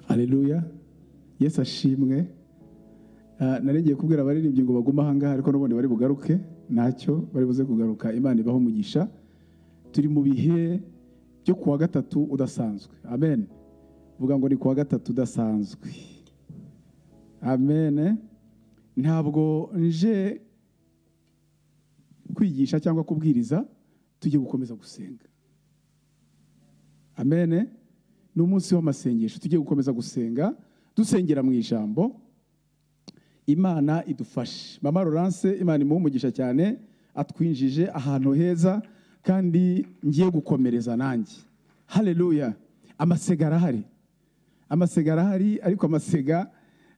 hareruya yesu ashimwe narengiye kubwira abaririmbyi ngo bagume ahangaha ariko n'ubundi bari bugaruke ntacyo bari buze kugaruka imana ibaho umugisha turi mu bihe byo kuwa gatatu udasanzwe amen vuga ngo ni kuwa gatatu udasanzwe amen ntabwo nje kwigisha cyangwa kubwiriza tujye gukomeza gusenga amen ni umunsi w'amasengesho tujye gukomeza gusenga dusengera mu ijambo imana idufashe mama Laurence imana imuha umugisha cyane atwinjije ahantu heza kandi ngiye gukomereza nanjye hareruya amasega arahari amasega arahari ariko amasega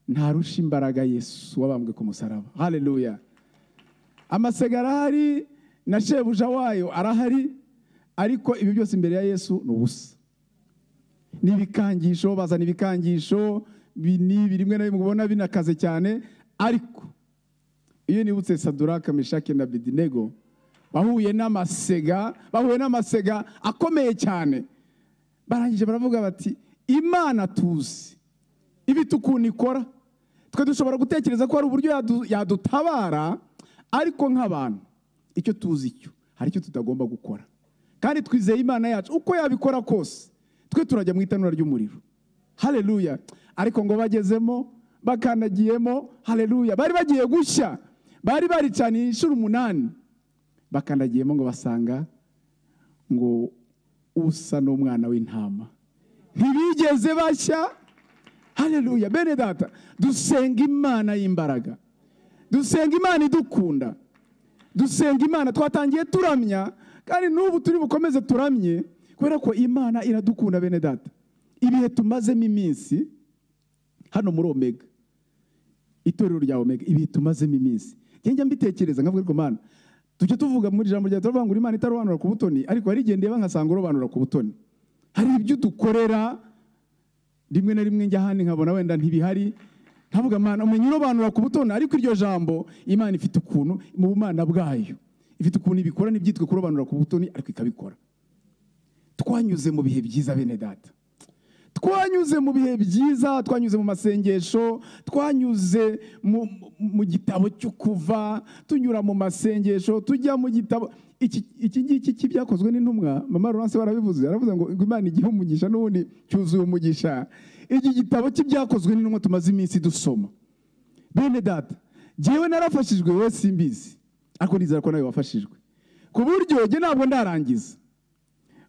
ntarusha imbaraga yesu wabambwe ku musaraba hareruya amasega arahari na shebuja wayo arahari ariko ibi byose imbere ya yesu ni ubusa n'ibikangisho bazana ibikangisho binini rimwe na rimwe ubona binakaze cyane ariko iyo nibutse saduraka meshake na bidinego bahuye n'amasega bahuye n'amasega akomeye cyane barangije baravuga bati imana tuzi ibita ukuntu ikora twe dushobora gutekereza ko hari uburyo yadutabara ariko nk'abantu icyo tuzi cyo hari icyo tutagomba gukora kandi twizeye imana yacu uko yabikora kose twe turajya mu itanura ry'umuriro hareruya ariko ngo bagezemo bakandagiyemo hareruya bari bagiye gushya bari baricaniye inshuro umunani bakandagiyemo ngo basanga ngo usa n'umwana w'intama ntibigeze bashya hareruya bene data dusenga imana y'imbaraga dusenga imana idukunda dusenga imana twatangiye turamya kandi n'ubu turi bukomeze turamye kubera ko imana iradukunda bene data ibihe tumazemo iminsi hano muri omega itorero rya omega ibihe tumazemo iminsi njya mbitekereza nkavuga ariko mana tujya tuvuga muri ijambo rya turavuga ngo imana itarobanura ku butoni ariko hari igihe ndeba nkasanga urobanura ku butoni hari ibyo dukorera rimwe na rimwe njya ahandi nkabona wenda ntibihari nkavuga amana umenya urobanura ku butoni ariko iryo jambo imana ifite ukuntu mu bumana bwayo ifite ukuntu ibikora ntibyitwe kurobanura ku butoni ariko ikabikora twanyuze mu bihe byiza bene data twanyuze mu bihe byiza twanyuze mu masengesho twanyuze mu gitabo cyo kuva tunyura mu masengesho tujya mu gitabo iki ngiki byakozwe n'intumwa mama Laurence warabivuze aravuze ngo imana igihe umugisha n'ubundi cyuzuye umugisha iki gitabo cy'ibyakozwe n'intumwa tumaze iminsi dusoma bene data ngewe narafashijwe wowe simbizi ariko nizera ko nawe wafashijwe ku buryo njye ntabwo ndarangiza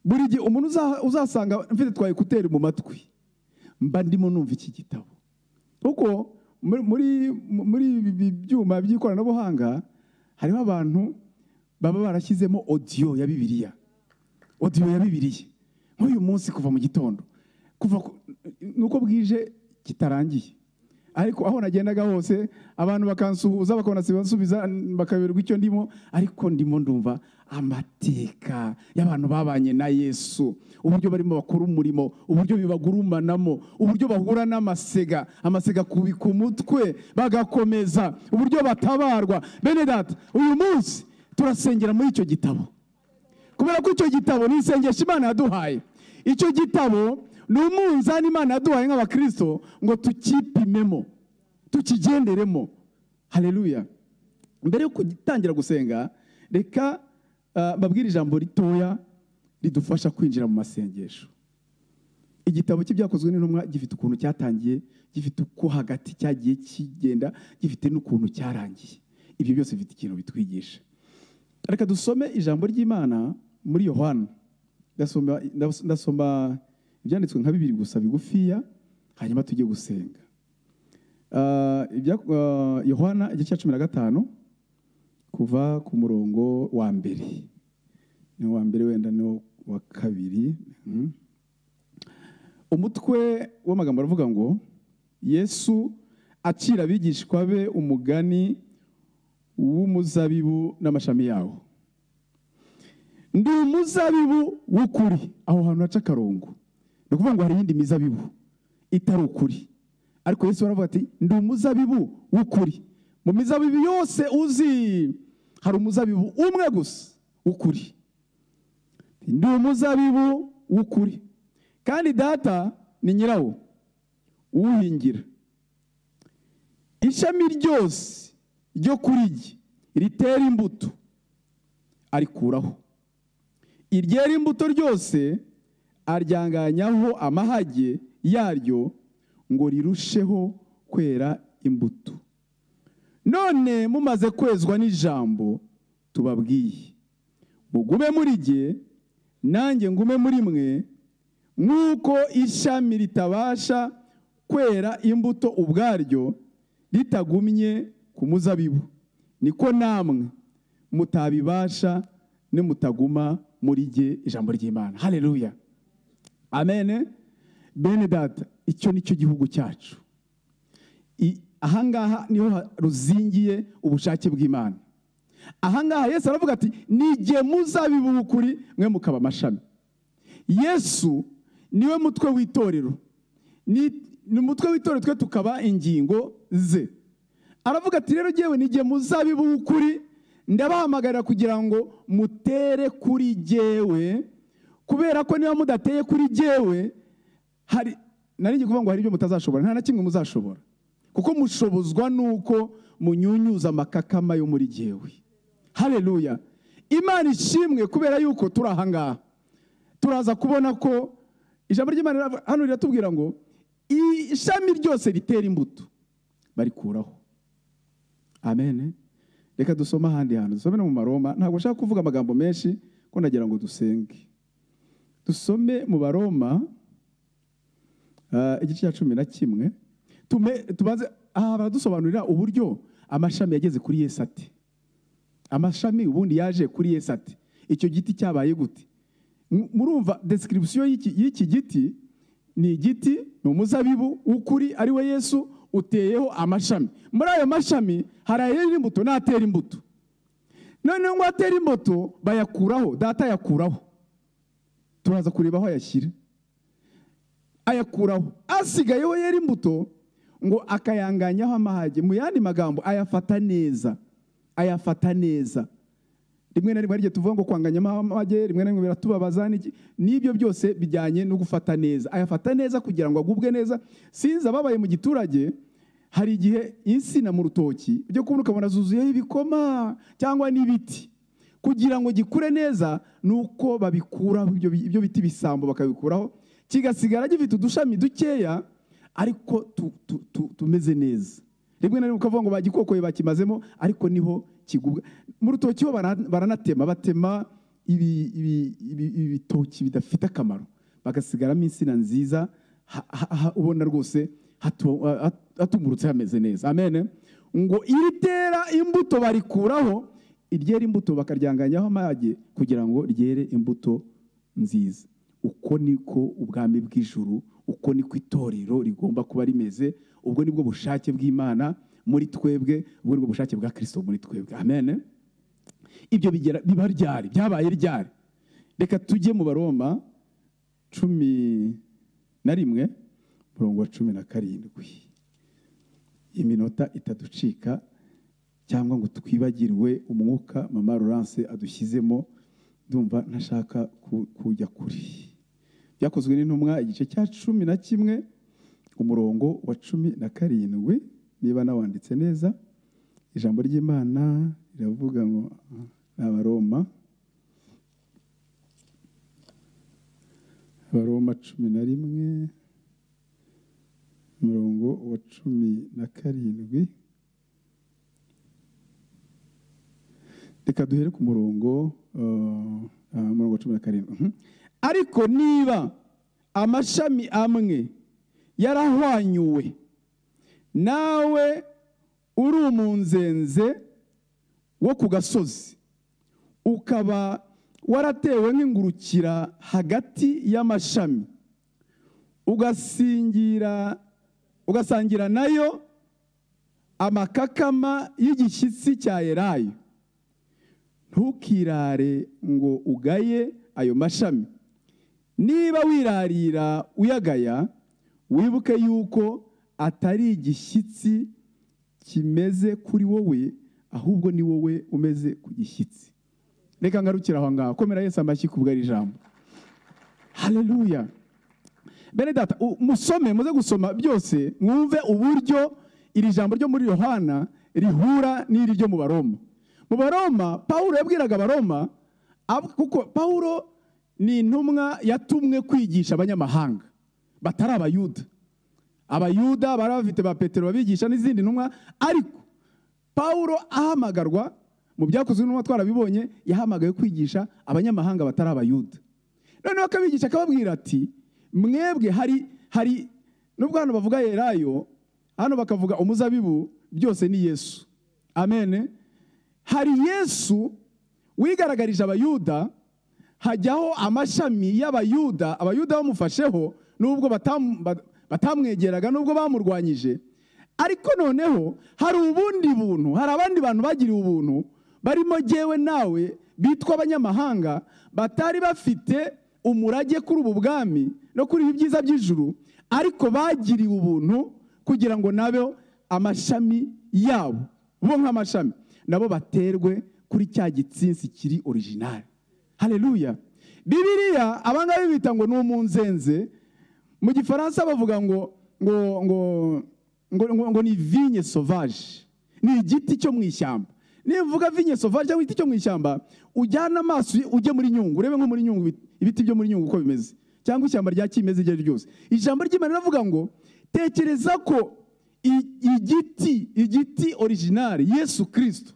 buri gihe umuntu uzasanga mfite twa ekuteri mu matwi mba ndimo numva iki gitabo kuko muri ibi byuma by'ikoranabuhanga hariho abantu baba barashyizemo odiyo ya bibiriya odiyo ya bibiriya nk'uyu munsi kuva mu gitondo kuva nuko bwije kitarangiye ariko aho nagendaga hose abantu bakansuhuza bakanasubiza bakaberwa icyo ndimo ariko ndimo ndumva amateka y'abantu babanye na yesu uburyo barimo bakora umurimo uburyo bibagurumanamo uburyo bahura n'amasega amasega kubika umutwe bagakomeza uburyo batabarwa bene data uyu munsi turasengera muri icyo gitabo kubera ko icyo gitabo ni isengesho imana yaduhaye icyo gitabo ni umunzani imana yaduhaye nk'abakristo ngo tukipimemo tukigenderemo hareruya mbere yo gutangira gusenga reka babwira ijambo ritoya ridufasha kwinjira mu masengesho igitabo cy'ibyakozwe n'intumwa gifite ukuntu cyatangiye gifite uko hagati cyagiye kigenda gifite n'ukuntu cyarangiye ibyo byose bifite ikintu bitwigisha reka dusome ijambo ry'imana muri yohana ndasoma ibyanditswe nka bibiri gusa bigufiya hanyuma tujye gusenga yohana igice cya cumi na gatanu kuva ku murongo wa mbere ni uwa mbere wenda ni wa kabiri umutwe w'amagambo aravuga ngo yesu acira abigishwa be umugani w'umuzabibu n'amashami yawo ndi umuzabibu w'ukuri aho hantu haca akarongo ni ukuvuga ngo hari iyindi mizabibu itari ukuri ariko yesu baravuga ati ndi umuzabibu w'ukuri mu mizabibu yose uzi hari umuzabibu umwe gusa w'ukuri ni umuzabibu w'ukuri kandi data ni nyirawo uhingira ishami ryose ryo kuri rye ritera imbuto arikuraho iryera imbuto ryose aryanganyaho amahage yaryo ngo rirusheho kwera imbuto none mumaze kwezwa n'ijambo tubabwiye mugume muri jye nanjye ngume muri mwe nk'uko ishami ritabasha kwera imbuto ubwaryo ritagumye ku muzabibu niko namwe mutabibasha nimutaguma muri jye ijambo ry'imana hareruya amen bene data icyo nicyo gihugu cyacu I- ahangaha niho ha- ruzingiye ubushake bw'imana ahangaha yesu aravuga ati nige muzabibu ukuri mwe mukaba amashami yesu niwe mutwe w'itorero ni ni umutwe w'itorero twe tukaba ingingo ze aravuga ati rero ngewe nige muzabibu w'ukuri ndabahamagarira kugira ngo mutere kuri jyewe kubera ko niba mudateye kuri jyewe hari nari ngiye kuvuga ngo hari ibyo mutazashobora nta na kimwe muzashobora kuko mushobozwa nuko munyunyuza amakakama yo muri jyewe hareruya imana ishimwe kubera yuko turi ahangaha turaza kubona ko ijambo ry'imana riravuga- hano riratubwira ngo ishami ryose ritera imbuto barikuraho amen reka dusome ahandi hantu dusome no mu maroma ntabwo nshaka kuvuga amagambo menshi ko nagira ngo dusenge dusome mu baroma ah, igice cya cumi na kimwe Tume- tubanze aha baradusobanurira uburyo amashami yageze kuri yesu ate amashami ubundi yaje kuri yesu ati icyo giti cyabaye gute M- murumva description y'iki y'iki giti ni igiti ni umuzabibu w'ukuri ari we yesu uteyeho amashami muri ayo mashami hari ayera imbuto n'atera imbuto noneho ngo atera imbuto bayakuraho data ayakuraho turaza kureba aho ayashyira ayakuraho asigayeho yera imbuto ngo akayanganyaho amahage mu yandi magambo ayafata neza ayafata neza rimwe na rimwe hari igihe tuvuga ngo kwanganyamo amahage rimwe na rimwe biratubabaza n'iki n'ibyo byose bijyanye no gufata neza ayafata neza kugira ngo agubwe neza sinzi ababaye mu giturage hari igihe insina mu rutoki ujya kubona ukabona zuzuyeho ibikoma cyangwa n'ibiti kugira ngo gikure neza ni uko babikuraho ibyo bi- ibyo biti bisambo bakabikuraho kigasigara gifite udushami dukeya ariko tu- tu- tu- tumeze neza rimwe na rimwe ukavuga ngo bagikokoye bakimazemo ariko niho kigubwa mu rutoki ho bara- baranatema batema ibi- ibi- ibi- ibitoki bidafite akamaro bagasigaramo insina nziza ha- ha- ha- ubona rwose hatu- ha- hatumurutse hameze neza amen ngo iritera imbuto barikuraho iryera imbuto bakaryanganyaho amage kugira ngo ryere imbuto nziza uko niko ubwami bw'ijuru uko niko itorero rigomba kuba rimeze ubwo nibwo bushake bw'imana muri twebwe ubwo nibwo bushake bwa kirisito muri twebwe amen ibyo bigera biba ryari byabaye ryari reka tujye mu baroma cumi na rimwe murongo wa cumi na karindwi iminota itaducika cyangwa ngo twibagirwe umwuka mama Laurence adushyizemo ndumva ntashaka ku- kujya kuri byakozwe n'intumwa igice cya cumi na kimwe umurongo wa cumi na karindwi niba nawanditse neza ijambo ry'imana riravuga ngo ah, ni abaroma abaroma cumi na rimwe umurongo wa cumi na karindwi reka duhere ku murongo uh, ah, umurongo wa cumi na karindwi Mhm. ariko niba amashami amwe yarahwanyuwe nawe uri umunzenze wo ku gasozi ukaba waratewe nk'ingurukira hagati y'amashami ugasingira ugasangira nayo amakakama y'igishyitsi cya elayo ntukirare ngo ugaye ayo mashami niba wirarira uyagaya wibuke yuko atari igishyitsi kimeze kuri wowe ahubwo ni wowe umeze ku gishyitsi reka ngarukire aho ngaho komera yesu amashyi kubwo ari ijambo hareruya bene data u- musome muze gusoma byose mwumve uburyo iri jambo ryo muri yohana rihura n'iri ryo mu baroma mu baroma pawulo yabwiraga abaroma ab- kuko pawulo ni intumwa yatumwe kwigisha abanyamahanga batari abayuda abayuda bari bafite ba petero babigisha n'izindi ntumwa ariko pawulo ahamagarwa mu byakozwe n'intumwa twarabibonye yahamagaye kwigisha abanyamahanga batari abayuda noneho akabigisha akababwira ati mwebwe hari hari nubwo hano bavuga yerayo hano bakavuga umuzabibu byose ni yesu amen hari yesu wigaragarije abayuda hajyaho amashami y'abayuda abayuda bamufasheho nubwo batam- ba- batamwegeraga nubwo bamurwanyije ariko noneho hari ubundi buntu hari abandi bantu bagiriwe ubuntu barimo jyewe nawe bitwa abanyamahanga batari bafite umurage kuri ubu bwami no kuri ibi byiza by'ijuru ariko bagiriwe ubuntu kugira ngo nabo amashami yabo bo nk'amashami nabo baterwe kuri cya gitsinsi kiri original haleluya bibiliya abangaba bita ngo ni umunzenze mu gifaransa bavuga ngo ngo ngo ngo, ngo, ngo ni vinye sauvage ni igiti cyo mu ishyamba nivuga vinye sauvage cyangwa igiti cyo mu ishyamba ujyana amaso uye- ujye muri nyungu urebe nko muri nyungu ibiti- ibiti byo muri nyungu uko bimeze cyangwa ishyamba rya kimeza iryo ari ryo ryose ijambo ry'imana riravuga ngo tekereza ko i- igiti igiti originali yesu kirisito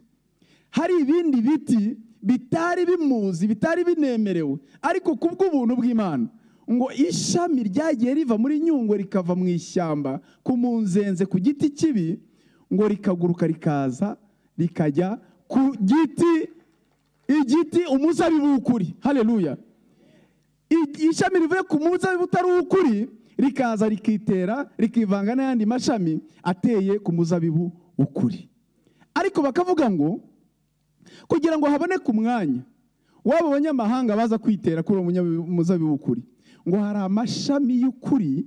hari ibindi biti bitari bimuzi bitari binemerewe ariko ku bw'ubuntu bw'imana ngo ishami ryagiye riva muri nyungwe rikava mu ishyamba ku munzenze ku giti kibi ngo rikaguruka rikaza rikajya ku giti igiti umuzabibu w'ukuri haleluya I- ishami rivuye ku muzabibu utari ukuri rikaza rikitera rikivanga n'ayandi mashami ateye ku muzabibu ukuri ariko bakavuga ngo kugira ngo haboneke umwanya w'abo banyamahanga baza kwitera kuri uwo munya- muzabibu w'ukuri ngo hari amashami y'ukuri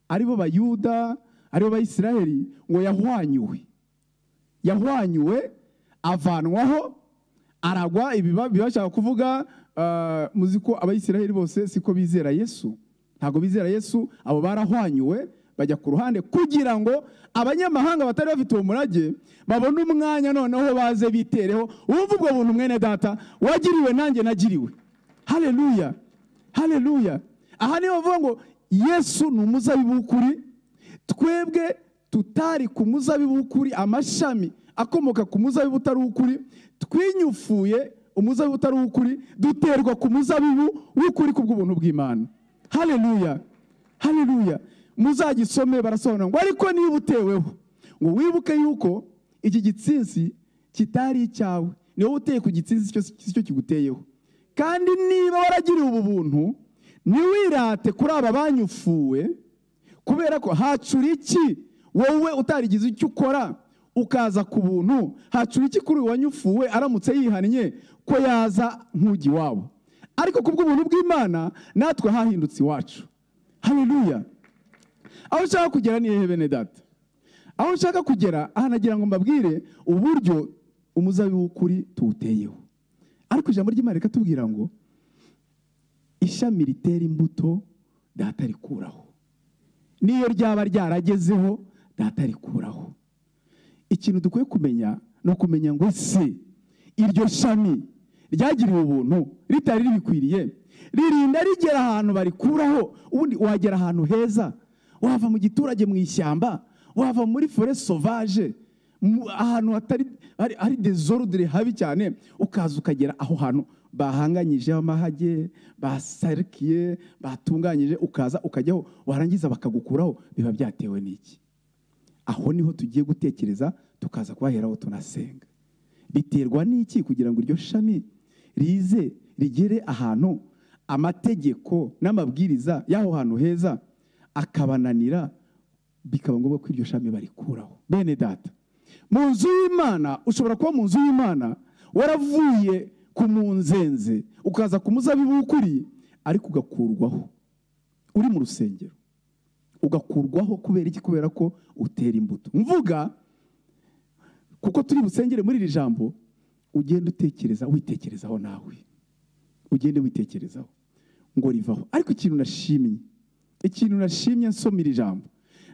aribo bayuda aribo bayisiraheli ngo yahwanyuwe yahwanyuwe avanwaho aragwa ibi ba- biba bashaka kuvuga ah, muzi ko abayisiraheli bose siko bizera yesu ntabwo bizera yesu abo barahwanyuwe bajya ku ruhande kugira ngo abanyamahanga batari bafite uwo murage babone umwanya noneho baze bitereho wumva ubwo buntu mwene data wagiriwe nanjye nagiriwe haleluya haleluya aha niho bavuga ngo yesu ni umuzabibu w'ukuri twebwe tutari ku muzabibu w'ukuri amashami akomoka ku muzabibu utari ukuri twinyufuye umuzabibu utari ukuri duterwa ku muzabibu w'ukuri ku bw'ubuntu bw'imana haleluya haleluya muzagisome barasobanura ngo ariko niba uteweho ngo wibuke yuko iki gitsinsi kitari icyawe ni wowe uteye ku gitsinsi cyose- si cyo kiguteyeho kandi niba waragiriwe ubu buntu ntiwirate kuri aba banyufuwe kubera ko hacura iki wowe utarigize icyo ukora ukaza ku buntu hacura iki kuri uyu wanyufuwe aramutse yihannye ko yaza nk'ujya iwabo ariko ku bw'ubuntu bw'imana natwe hahindutse iwacu haleluya aho ushaka kugera ni hehe bene data aho nshaka kugera aha nagira ngo mbabwire uburyo umuzabibu w'ukuri tuwuteyeho ariko ijambo ry'imana rikatubwira ngo ishami ritera imbuto data rikuraho n'iyo ryaba ryaragezeho data rikuraho ikintu dukwiye kumenya ni ukumenya ngo se iryo shami ryagiriwe ubuntu ritari ribikwiriye ririnda rigera ahantu barikuraho ubundi wagera ahantu heza wava mu giturage mu ishyamba wava muri fore sovaje mu- ahantu hatari hari- hari dezorudire habi cyane ukaza ukagera aho hantu bahanganyijeho amahage basarikiye batunganyije ukaza ukajyaho warangiza bakagukuraho biba byatewe n'iki aho niho tugiye gutekereza tukaza kubaheraho tunasenga biterwa n'iki kugira ngo iryo shami rize rigere ahantu amategeko n'amabwiriza y'aho hantu heza akabananira bikaba ngombwa ko iryo shami barikuraho bene data mu nzu y'imana ushobora kuba mu nzu y'imana waravuye ku munzenze ukaza ku muzabibu w'ukuri ariko ugakurwaho uri mu rusengero ugakurwaho kubera iki kubera ko utera imbuto mvuga kuko turi busengere muri iri jambo ugende utekereza witekerezaho nawe ugende witekerezaho ngo rivaho ariko ikintu nashimye ikintu nashimye nsoma iri jambo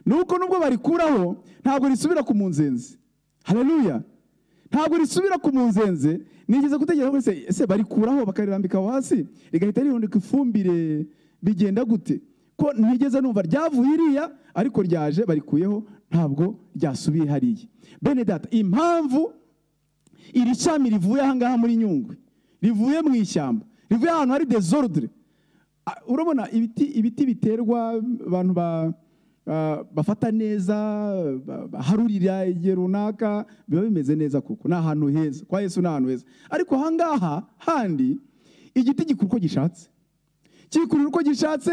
ni uko nubwo barikuraho ntabwo risubira ku munzenzi haleluya ntabwo risubira ku munzenze nigeze gutekereza ko se- ese barikuraho bakarirambika aho hasi rigahita rihundika ifumbire bigenda gute ko ntigeze numva ryavuye iriya ariko ryaje barikuyeho ntabwo ryasubiye hariya bene data impamvu iri shami rivuye ahangaha muri nyungwe rivuye mu ishyamba rivuye ahantu hari desordre Ah, urabona ibiti ibiti biterwa abantu ba ah, bafata neza ba- baharurira igihe runaka biba bimeze neza kuko ni ahantu heza kwa yesu ni ahantu heza ariko ahangaha handi igiti gikura uko gishatse kikurira uko gishatse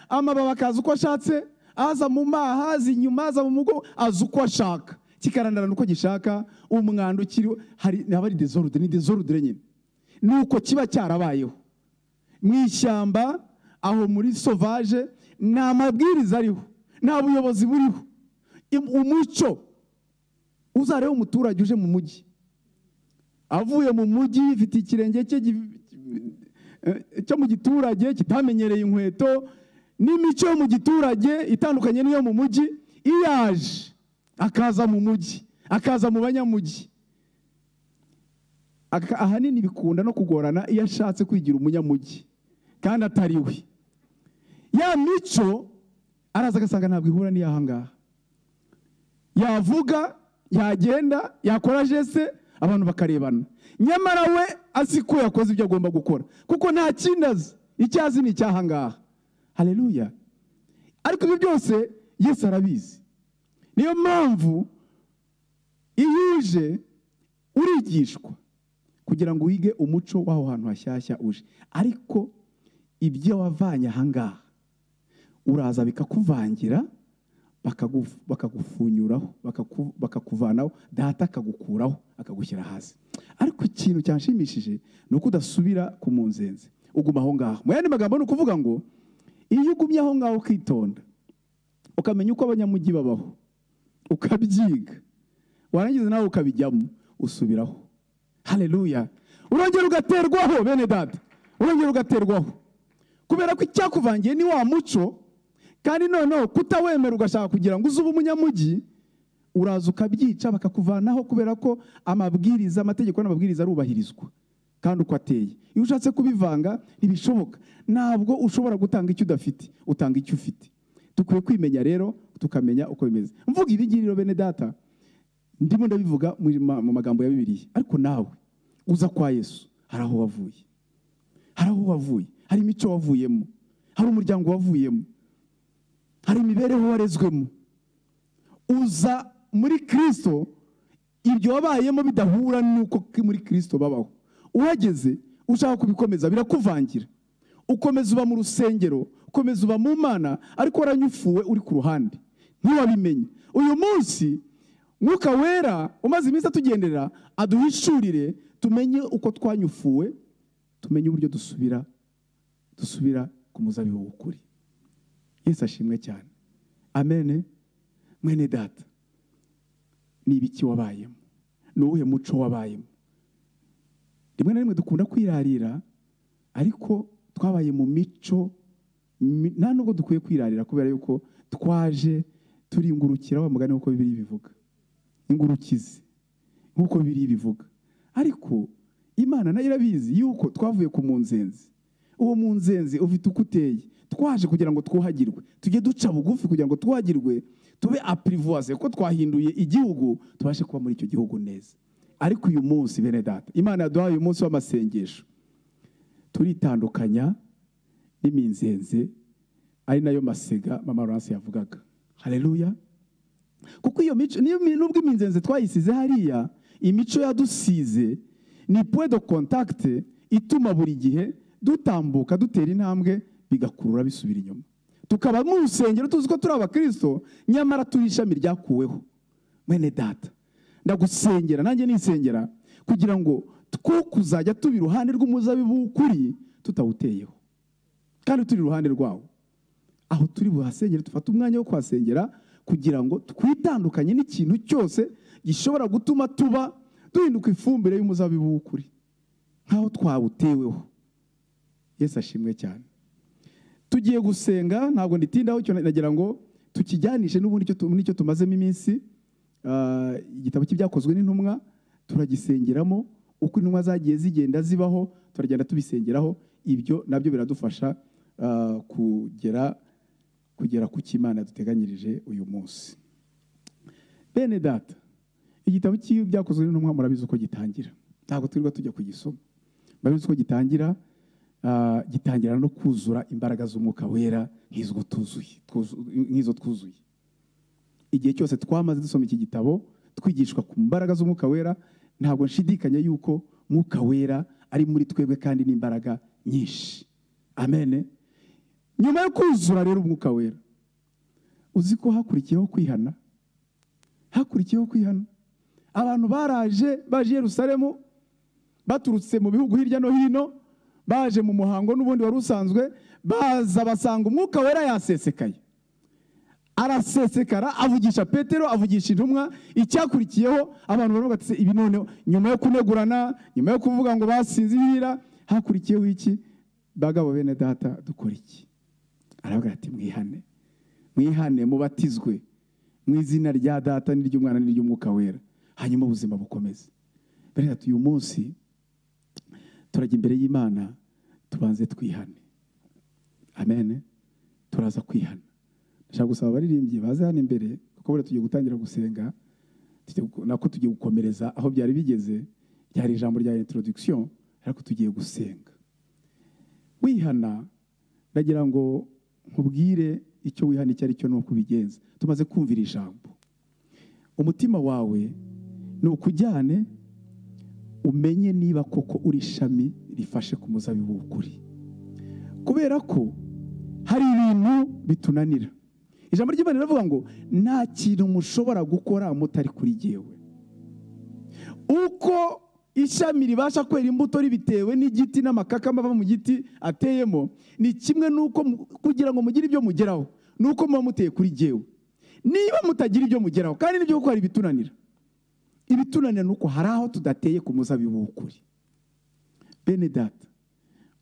amababi akaza uko ashatse aza mu maha aza inyuma aza mu mugo aza uko ashaka kikarandarana uko gishaka umwanda ukiriho hari haba ari desordre ni desordre nyine ni uko kiba cyarabayeho mu ishyamba aho muri sovaje nta mabwiriza ariho nta buyobozi buriho Im- umucyo uzarebe umuturage uje mu mujyi avuye mu mujyi ifite ikirenge cye gi- eh, cyo mu giturage kitamenyereye inkweto n'imico yo mu giturage itandukanye n'iyo mu mujyi iyaje akaza mu mujyi akaza mu banyamujyi Aka- ahanini bikunda no kugorana iyo ashatse kwigira umunyamujyi kandi atari we ya mico araza agasanga ntabwo ihura n'iyaha ngaha yavuga yagenda yakora jese abantu bakarebana nyamara we azi ko yakoze ibyo agomba gukora kuko nta kindi azi icyo azi ni icyaha ngaha haleluya ariko ibyo byose yesu arabizi niyo mpamvu iyo uje urigishwa kugira ngo wige umuco w'aho hantu hashyashya uje ariko ibyo wavanye ahangaha uraza bikakuvangira bakagu- bakagufunyuraho bakaku- bakakuvanaho data akagukuraho akagushyira hasi ariko ikintu cyanshimishije ni uko udasubira ku munzenze uguma aho ngaho mu yandi magambo ni ukuvuga ngo iyo ugumye aho ngaho ukitonda ukamenya uko abanyamujyi babaho ukabyiga warangiza nawe ukabijyamo usubiraho haleluya urongera ugaterwaho bene data urongera ugaterwaho kubera ko icyakuvangiye ni wa muco kandi noneho kutawemera ugashaka kugira ngo uze ube umunyamujyi uraza ukabyica bakakuvanaho kubera ko amabwiriza amategeko n'amabwiriza arubahirizwa kandi uko ateye iyo ushatse kubivanga ntibishoboka ntabwo ushobora gutanga icyo udafite utanga icyo ufite dukwiye kwimenya rero tukamenya uko bimeze mvuga ibi ngibi rero bene data ndimo ndabivuga mu ma- mu magambo ya bibiliya ariko nawe uza kwa yesu hari aho wavuye hari aho wavuye hari imico wavuyemo hari umuryango wavuyemo hari imibereho warezwemo uza muri kirisito ibyo wabayemo bidahura n'uko ki- muri kirisito babaho uhageze ushaka kubikomeza birakuvangira ukomeza uba mu rusengero ukomeza uba mu mana ariko waranyufuwe uri ku ruhande ntiwabimenye uyu munsi mwuka wera umaze iminsi atugenderera aduhishurire tumenye uko twanyufuwe tumenye uburyo dusubira dusubira ku muzabibu w'ukuri yesu ashimwe cyane amene mwene data ni ibiki wabayemo ni uwuhe muco wabayemo rimwe na rimwe dukunda kwirarira ariko twabaye mu mico mi- nta nubwo dukwiye kwirarira kubera yuko twaje turingurukira wa mugani nk'uko bibiri bivuga ingurukizi nk'uko bibiri bivuga ariko imana nayo irabizi yuko twavuye ku munzenzi uwo munzenzi ufite uko uteye twaje kugira ngo twuhagirwe tujye duca bugufi kugira ngo twuhagirwe tube apurivuwase kuko twahinduye igihugu tubashe kuba muri icyo gihugu neza ariko uyu munsi bene data imana yaduhaye uyu munsi w'amasengesho turitandukanya n'iminzenze ari nayo masega mama Laurence yavugaga haleluya kuko iyo mico niyo mi- nubwo iminzenze twayisize hariya imico yadusize ni point de contact ituma buri gihe dutambuka dutera intambwe bigakurura bisubira inyuma tukaba mu rusengero tuzi ko turi abakristo nyamara turi ishami ryakuweho mwene data ndagusengera nanjye nisengera kugira ngo two kuzajya tuba iruhande rw'umuzabibu w'ukuri tutawuteyeho kandi turi iruhande rwawo aho turi buhasengere dufate umwanya wo kuhasengera kugira ngo twitandukanye n'ikintu cyose gishobora gutuma tuba duhinduka ifumbire y'umuzabibu w'ukuri nk'aho twawuteweho yesu ashimwe cyane tugiye gusenga ntabwo nditindaho icyo nagira ngo tukijyanishe n'ubundi icyo tu- n'icyo tumazemo iminsi ah, igitabo cy'ibyakozwe n'intumwa turagisengeramo uko intumwa zagiye zigenda zibaho turagenda tubisengeraho ibyo nabyo biradufasha ah, kugera kugera ku cy'imana yaduteganyirije uyu munsi bene data igitabo cy'ibyakozwe n'intumwa murabizi uko gitangira ntabwo twirirwa tujya kugisoma murabizi uko gitangira ah, gitangira no kuzura imbaraga z'umwuka wera nk'izo tuzuye twuzu- nk'izo twuzuye igihe cyose twamaze dusoma iki gitabo twigishwa ku mbaraga z'umwuka wera ntabwo nshidikanya yuko mwuka wera ari muri twebwe kandi n'imbaraga nyinshi amene nyuma yo kuzura rero umwuka wera uzi ko hakurikiyeho kwihana hakurikiyeho kwihana abantu baraje baje i yerusalemu baturutse mu bihugu hirya no hino baje mu muhango n'ubundi wari usanzwe baza basanga umwuka wera yasesekaye arasesekara avugisha petero avugisha intumwa icyakurikiyeho abantu baravuga ati "Se, ibi noneho nyuma yo kunegurana nyuma yo kuvuga ngo basinzira hakurikiyeho iki bagabo bene data dukora iki aravuga ati mwihane mwihane mubatizwe mu izina rya data n'iry'umwana n'iry'umwuka wera hanyuma ubuzima bukomeze bene data uyu munsi turajya imbere y'imana tubanze twihane amen turaza kwihana ndashaka gusaba abaririmbyi baze hano imbere kuko buriya tugiye gutangira gusenga tugiye gu- nako tugiye gukomereza aho byari bigeze ryari ijambo rya introduction ariko tugiye gusenga wihana ndagira ngo nkubwire icyo wihana icyo ari cyo ni uko ubigenza tumaze kumvira ijambo umutima wawe ni ukujyane umenye niba koko uri ishami rifashe ku muzabibu w'ukuri kubera ko hari ibintu bitunanira ijambo ry'imana riravuga ngo nta kintu mushobora gukora mutari kuri jyewe uko ishami ribasha kwera imbuto ribitewe n'igiti n'amakakama ava mu giti ateyemo ni kimwe n'uko mu- kugira ngo mugire ibyo mugeraho ni uko muba muteye kuri jyewe niba mutagira ibyo mugeraho kandi nibyo kuko hari ibitunanira ibitunanira ni uko hari aho tudateye ku muzabibu w'ukuri bene data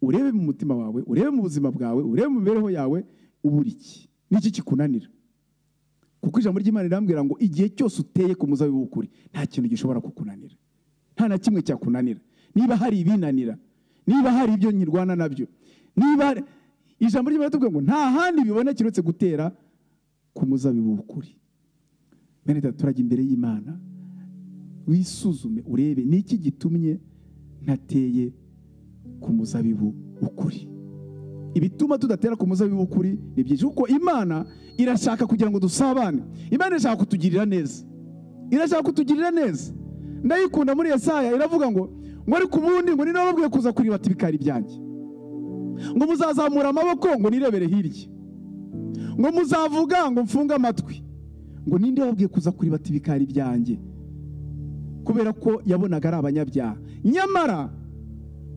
urebe mu mutima wawe urebe mu buzima bwawe urebe mu mibereho yawe ubura iki n'iki kikunanira kuko ijambo ry'imana rirambwira ngo igihe cyose uteye ku muzabibu w'ukuri nta kintu gishobora kukunanira nta na kimwe cyakunanira niba hari ibinanira niba hari ibyo nyirwana nabyo niba hari- ijambo ry'imana riratubwira ngo nta handi biboneka uretse gutera ku muzabibu w'ukuri bene data turajya imbere y'imana wisuzume urebe ni iki gitumye ntateye ku muzabibu ukuri ibituma tudatera ku muzabibu ukuri ni byinshi kuko imana irashaka kugira ngo dusabane imana irashaka kutugirira neza irashaka kutugirira neza ndayikunda muri Yesaya iravuga ngo ngo ariko ubundi ngo ninababwiye kuza kureba ati bikari ibyanjye ngo muzazamura amaboko ngo nirebere hirya ngo muzavuga ngo mfunge amatwi ngo ninde wababwiye kuza kureba ati bikari ibyanjye kubera ko yabonaga ari abanyabyaha nyamara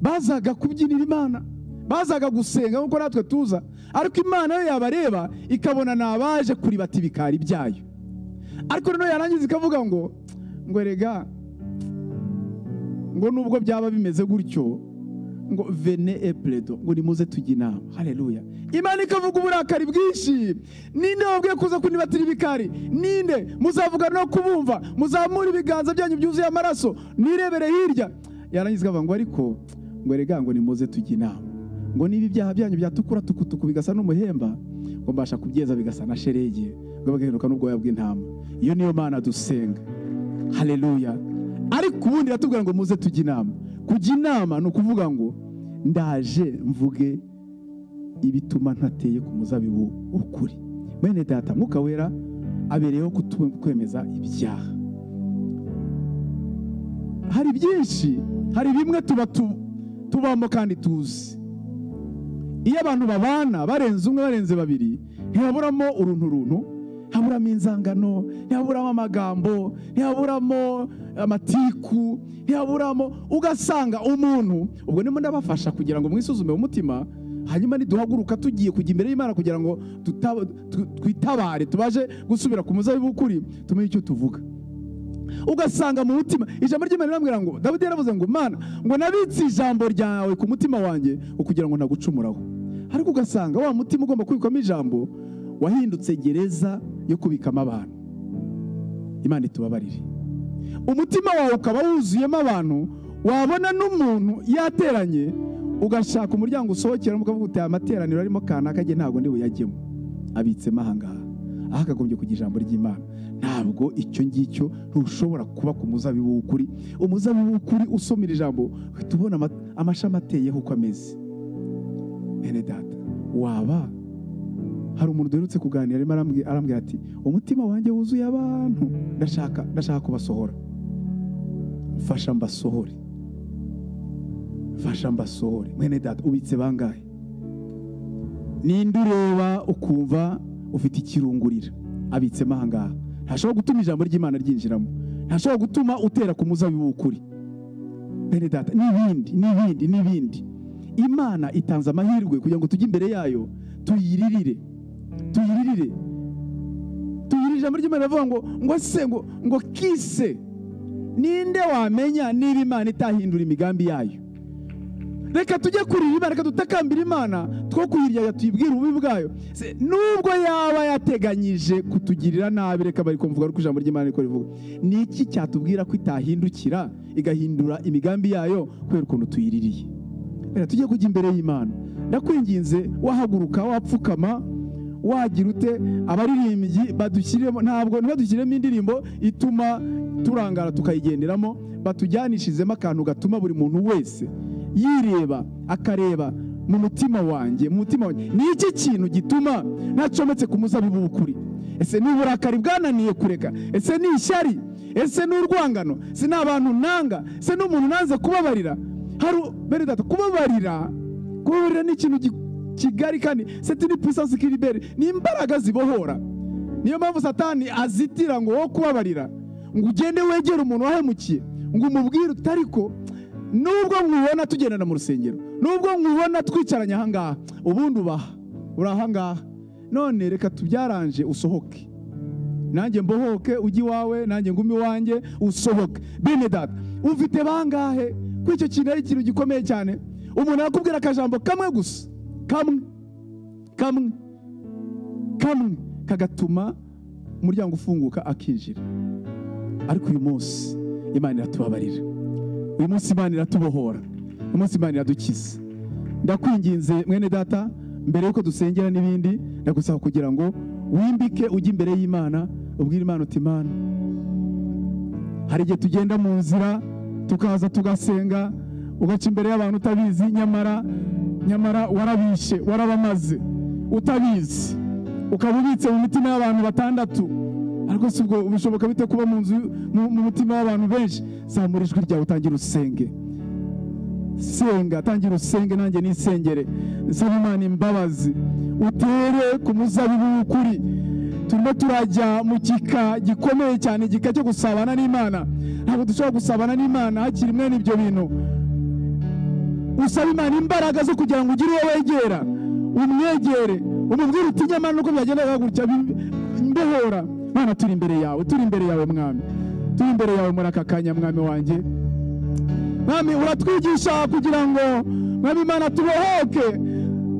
bazaga kubyinira imana bazaga gusenga nk'uko natwe tuza ariko imana yo yabareba ikabona ni abaje kuribata ibikari byayo ariko noneho yarangiza ikavuga ngo ngo erega ngo nubwo byaba bimeze gutyo ngo vene epuredo ngo nimuze tujye inama hareruya imana ikavuga uburakari bwinshi ninde wabwiye kuza kunibatira ibikari ninde muzavugana no kubumva muzamura ibiganza byanyu byuzuye amaraso nirebere hirya yarangiza ikavuga ngo ariko ngo erega ngo nimuze tujye inama ngo niba ibyaha byanyu byatukura tukutuku bigasa n'umuhemba ngo mbasha kubyeza bigasa na sheregi ngo bagahinduka n'ubwoya bw'intama iyo niyo mana dusenga hareruya ariko ubundi iratubwira ngo muze tujye inama kujya inama ni ukuvuga ngo ndaje mvuge ibituma ntateye ku muzabibu ukuri bene data mwuka wera abereyeho kutu- kwemeza ibyaha hari byinshi hari bimwe tuba tu- tubamo kandi tuzi iyo abantu babana barenze umwe barenze babiri ntihaburamo urunturuntu ntihaburamo inzangano ntihaburamo amagambo ntihaburamo amatiku ntihaburamo ugasanga umuntu ubwo ndimo ndabafasha kugira ngo mwisuzume mu mutima hanyuma niduhaguruka tugiye kujya imbere y'imana kugira ngo tuta- tu- twitabare tubaje gusubira ku muzabibu w'ukuri tumenye icyo tuvuga ugasanga mu mutima ijambo ry'imana rirambwira ngo dawidi yaravuze ngo mana ngo nabitse ijambo ryawe ku mutima wanjye kugira ngo nagucumuraho ariko ugasanga wa mutima ugomba kubikwamo ijambo wahindutse gereza yo kubikamo abantu imana itubabarire umutima wawe ukaba wuzuyemo abantu wabona n'umuntu yateranye ugashaka umuryango usohokeramo ukavuga uti aya materaniro arimo kanaka nge ntabwo ndi buyajyemo abitsemo ahangaha aho akagombye kugira ijambo ry'imana ntabwo icyo ngicyo ntushobora kuba ku muzabibu w'ukuri umuzabibu w'ukuri usomera ijambo uhita ubona ama- amashami ateyeho uko ameze bene data waba hari umuntu duherutse kuganira arimo arambwi- arambwira ati umutima wanjye wuzuye abantu ndashaka ndashaka kubasohora mfasha mbasohore mfasha mbasohore mwene data ubitse bangahe ninde ureba ukumva ufite ikirungurira abitsemo ahangaha ntashobora gutuma ijambo ry'imana ryinjiramo ntashobora gutuma utera ku muzabibu w'ukuri bene data n'ibindi n'ibindi n'ibindi imana itanze amahirwe kugira ngo tujye imbere yayo tuyiririre tuyiririre tuyirire ijambo ry'imana iravuga ngo ngo se ngo ngo kise ninde wamenya niba imana itahindura imigambi yayo reka tujye kurira imana reka dutakambira imana two kuyiryaya tuyibwire ububi bwayo Se- nubwo yaba yateganyije kutugirira nabi reka bari kumvuga ariko ijambo ry'imana riko rivuga ni iki cyatubwira ko itahindukira igahindura imigambi yayo kubera ukuntu tuyiririye reka tujye kujya imbere y'imana ndakwinginze wahaguruka wapfukama wagira ute abaririmbyi badushyiremo ntabwo ntibadushyiremo indirimbo ituma turangara tukayigenderamo batujyanishizemo akantu gatuma buri muntu wese yireba akareba mu mutima wanjye mu mutima wanjye ni iki kintu gituma ntacometse ku muzabibu w'ukuri ese ni uburakari bwananiye kureka ese ni ishyari ese ni urwangano se ni abantu nanga se ni umuntu nanze kubabarira hari u- bene data kubabarira kubabarira ni ikintu gi- kigari kandi seti ni puissance qui libere ni imbaraga zibohora niyo mpamvu satani azitira ngo wo kubabarira ngo ugende wegere umuntu wahemukiye ngo umubwire uti ariko nubwo mwibona tugendana mu rusengero nubwo mwibona twicaranye ahangaha ubundi ubaha uri ahangaha none reka tubyaranje usohoke nanjye mbohoke ujye iwawe nanjye ngume iwanjye usohoke bene data ufite bangahe ko icyo kintu ari ikintu gikomeye cyane umuntu yakubwira akajambo kamwe gusa kamwe kamwe kamwe kagatuma umuryango ufunguka akinjira ariko uyu munsi imana iratubabarira uyu munsi imana iratubohora uyu munsi imana iradukiza ndakwinginze mwene data mbere y'uko dusengera n'ibindi ndagusaba kugira ngo wimbike ujye imbere y'imana ubwire imana uti imana hari igihe tugenda mu nzira tukaza tugasenga ugaca imbere y'abantu utabizi nyamara nyamara warabishe warabamaze utabizi ukaba ubitse mu mitima y'abantu batandatu ariko si ubwo bishoboka bite kuba mu nzu mu- mu mutima w'abantu benshi zamura ijwi ryawe utangire usenge senga tangira usenge nanjye nisengere nsaba imana imbabazi utere ku muzabibu w'ukuri turimo turajya mu gika gikomeye cyane igika cyo gusabana n'imana ntabwo dushobora gusabana n'imana hakiri mwene ibyo bintu usaba imana imbaraga zo kugira ngo ugire uwo wegera umwegere umubwire uti nyamara nuko byagendaga gutya bi- mbohora mana turi imbere yawe turi imbere yawe mwami turi imbere yawe muri aka kanya mwami wanjye mwami uratwigisha kugira ngo mwami imana tubohoke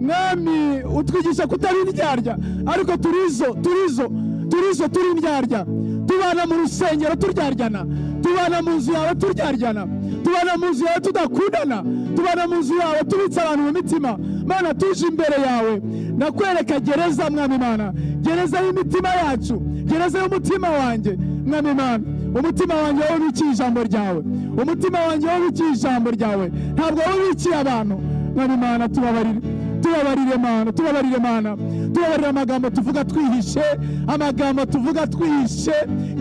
mwami utwigisha kutari indyarya ariko turizo turizo turizo turi indyarya tubana mu rusengero turyaryana tubana mu nzu yawe turyaryana tubana mu nzu yawe tudakundana tubana mu nzu yawe tubitse abantu mu mitima mana tuje imbere yawe ndakwereka gereza mwami imana gereza y'imitima yacu gereza y'umutima wanjye mwami imana umutima wanjye wabikiye ijambo ryawe umutima wanjye wabikiye ijambo ryawe ntabwo wabikiye abantu mwami imana tubabarire tubabarire mana tubabarire mana tubabarire amagambo tuvuga twihishe amagambo tuvuga twihishe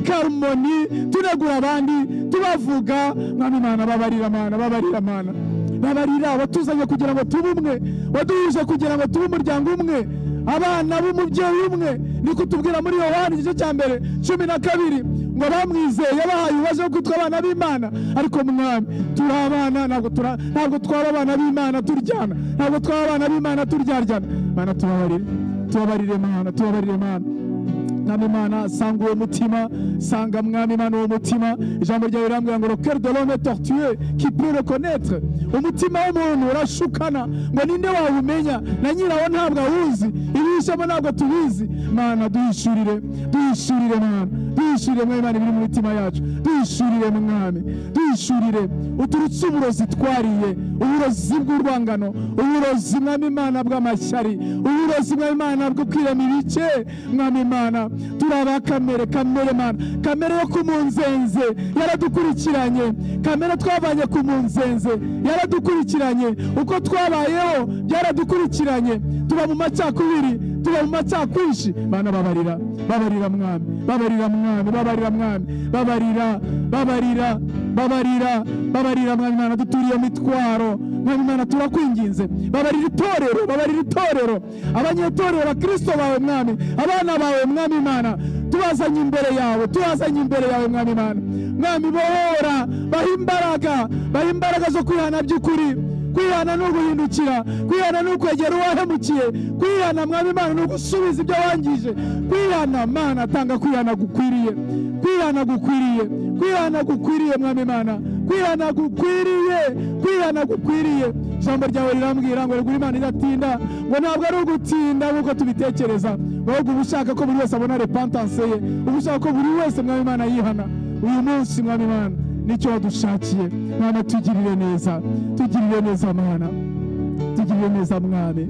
karumoni tunegura abandi tubavuga mwami imana babarira mana babarira mana babarira watuzanye kugira ngo tube umwe waduhuje kugira ngo tube umuryango umwe abana b'umubyeyi umwe niko utubwira muri yohani igice cya mbere cumi na kabiri ngo bamwizeye yabahaye ibibazo byo kwitwa abana b'imana ariko mwami turi abana ntabwo tura- ntabwo twaba abana b'imana turyana ntabwo twaba abana b'imana turyaryana mana tubabarire tubabarire mana tubabarire mana mwami imana sanga uwo mutima sanga mwami imana uwo mutima ijambo ryawe rirambwira ngo roker de l'homme est tortueux qui peut le connaître umutima w'umuntu urashukana ngo ninde wawumenya na nyirawo ntabwo awuzi ibihishemo ntabwo tubizi mana duhishurire duhishurire mwana duhishurire mwami imana ibiri mu mitima yacu duhishurire mwami duhishurire uturutse uburozi twariye uburozi bw'urwangano uburozi mwami imana bw'amashyari uburozi mwami imana bwo kwirema ibice mwami imana turi abakamere kamere mana kamere yo ku munzenze yaradukurikiranye kamere twavanye ku munzenze yaradukurikiranye uko twabayeho byaradukurikiranye tuba mu macakubiri tuba mu macakwishi bana babarira babarira mwami babarira mwami babarira mwami babarira babarira babarira babarira mwami imana duturiye mitwaro mwami imana turakwinginze babarira itorero babarira itorero abanyetorero bakristo bawe mwami abana bawe mwami imana tubazanye imbere yawe tubazanye imbere yawe mwami imana mwami bohora baha imbaraga baha imbaraga zo kwihana by'ukuri kwihana ni uguhindukira kwihana ni ukwegera uwahemukiye kwihana mwami imana ni ugusubiza ibyo wangije kwihana mana tanga kwihana gukwiriye kwihana gukwiriye kwihana gukwiriye mwami imana kwihana gukwiriye kwihana gukwiriye ijambo ryawe rirambwira ngo rigura imana iratinda ngo ntabwo ari ugutinda nk'uko tubitekereza ngo ahubwo uba ushaka ko buri wese abona repantanse ye uba ushaka ko buri wese mwami imana yihana uyu munsi mwami imana nicyo wadushakiye mwana tugirire neza tugirire neza mwana tugirire neza mwami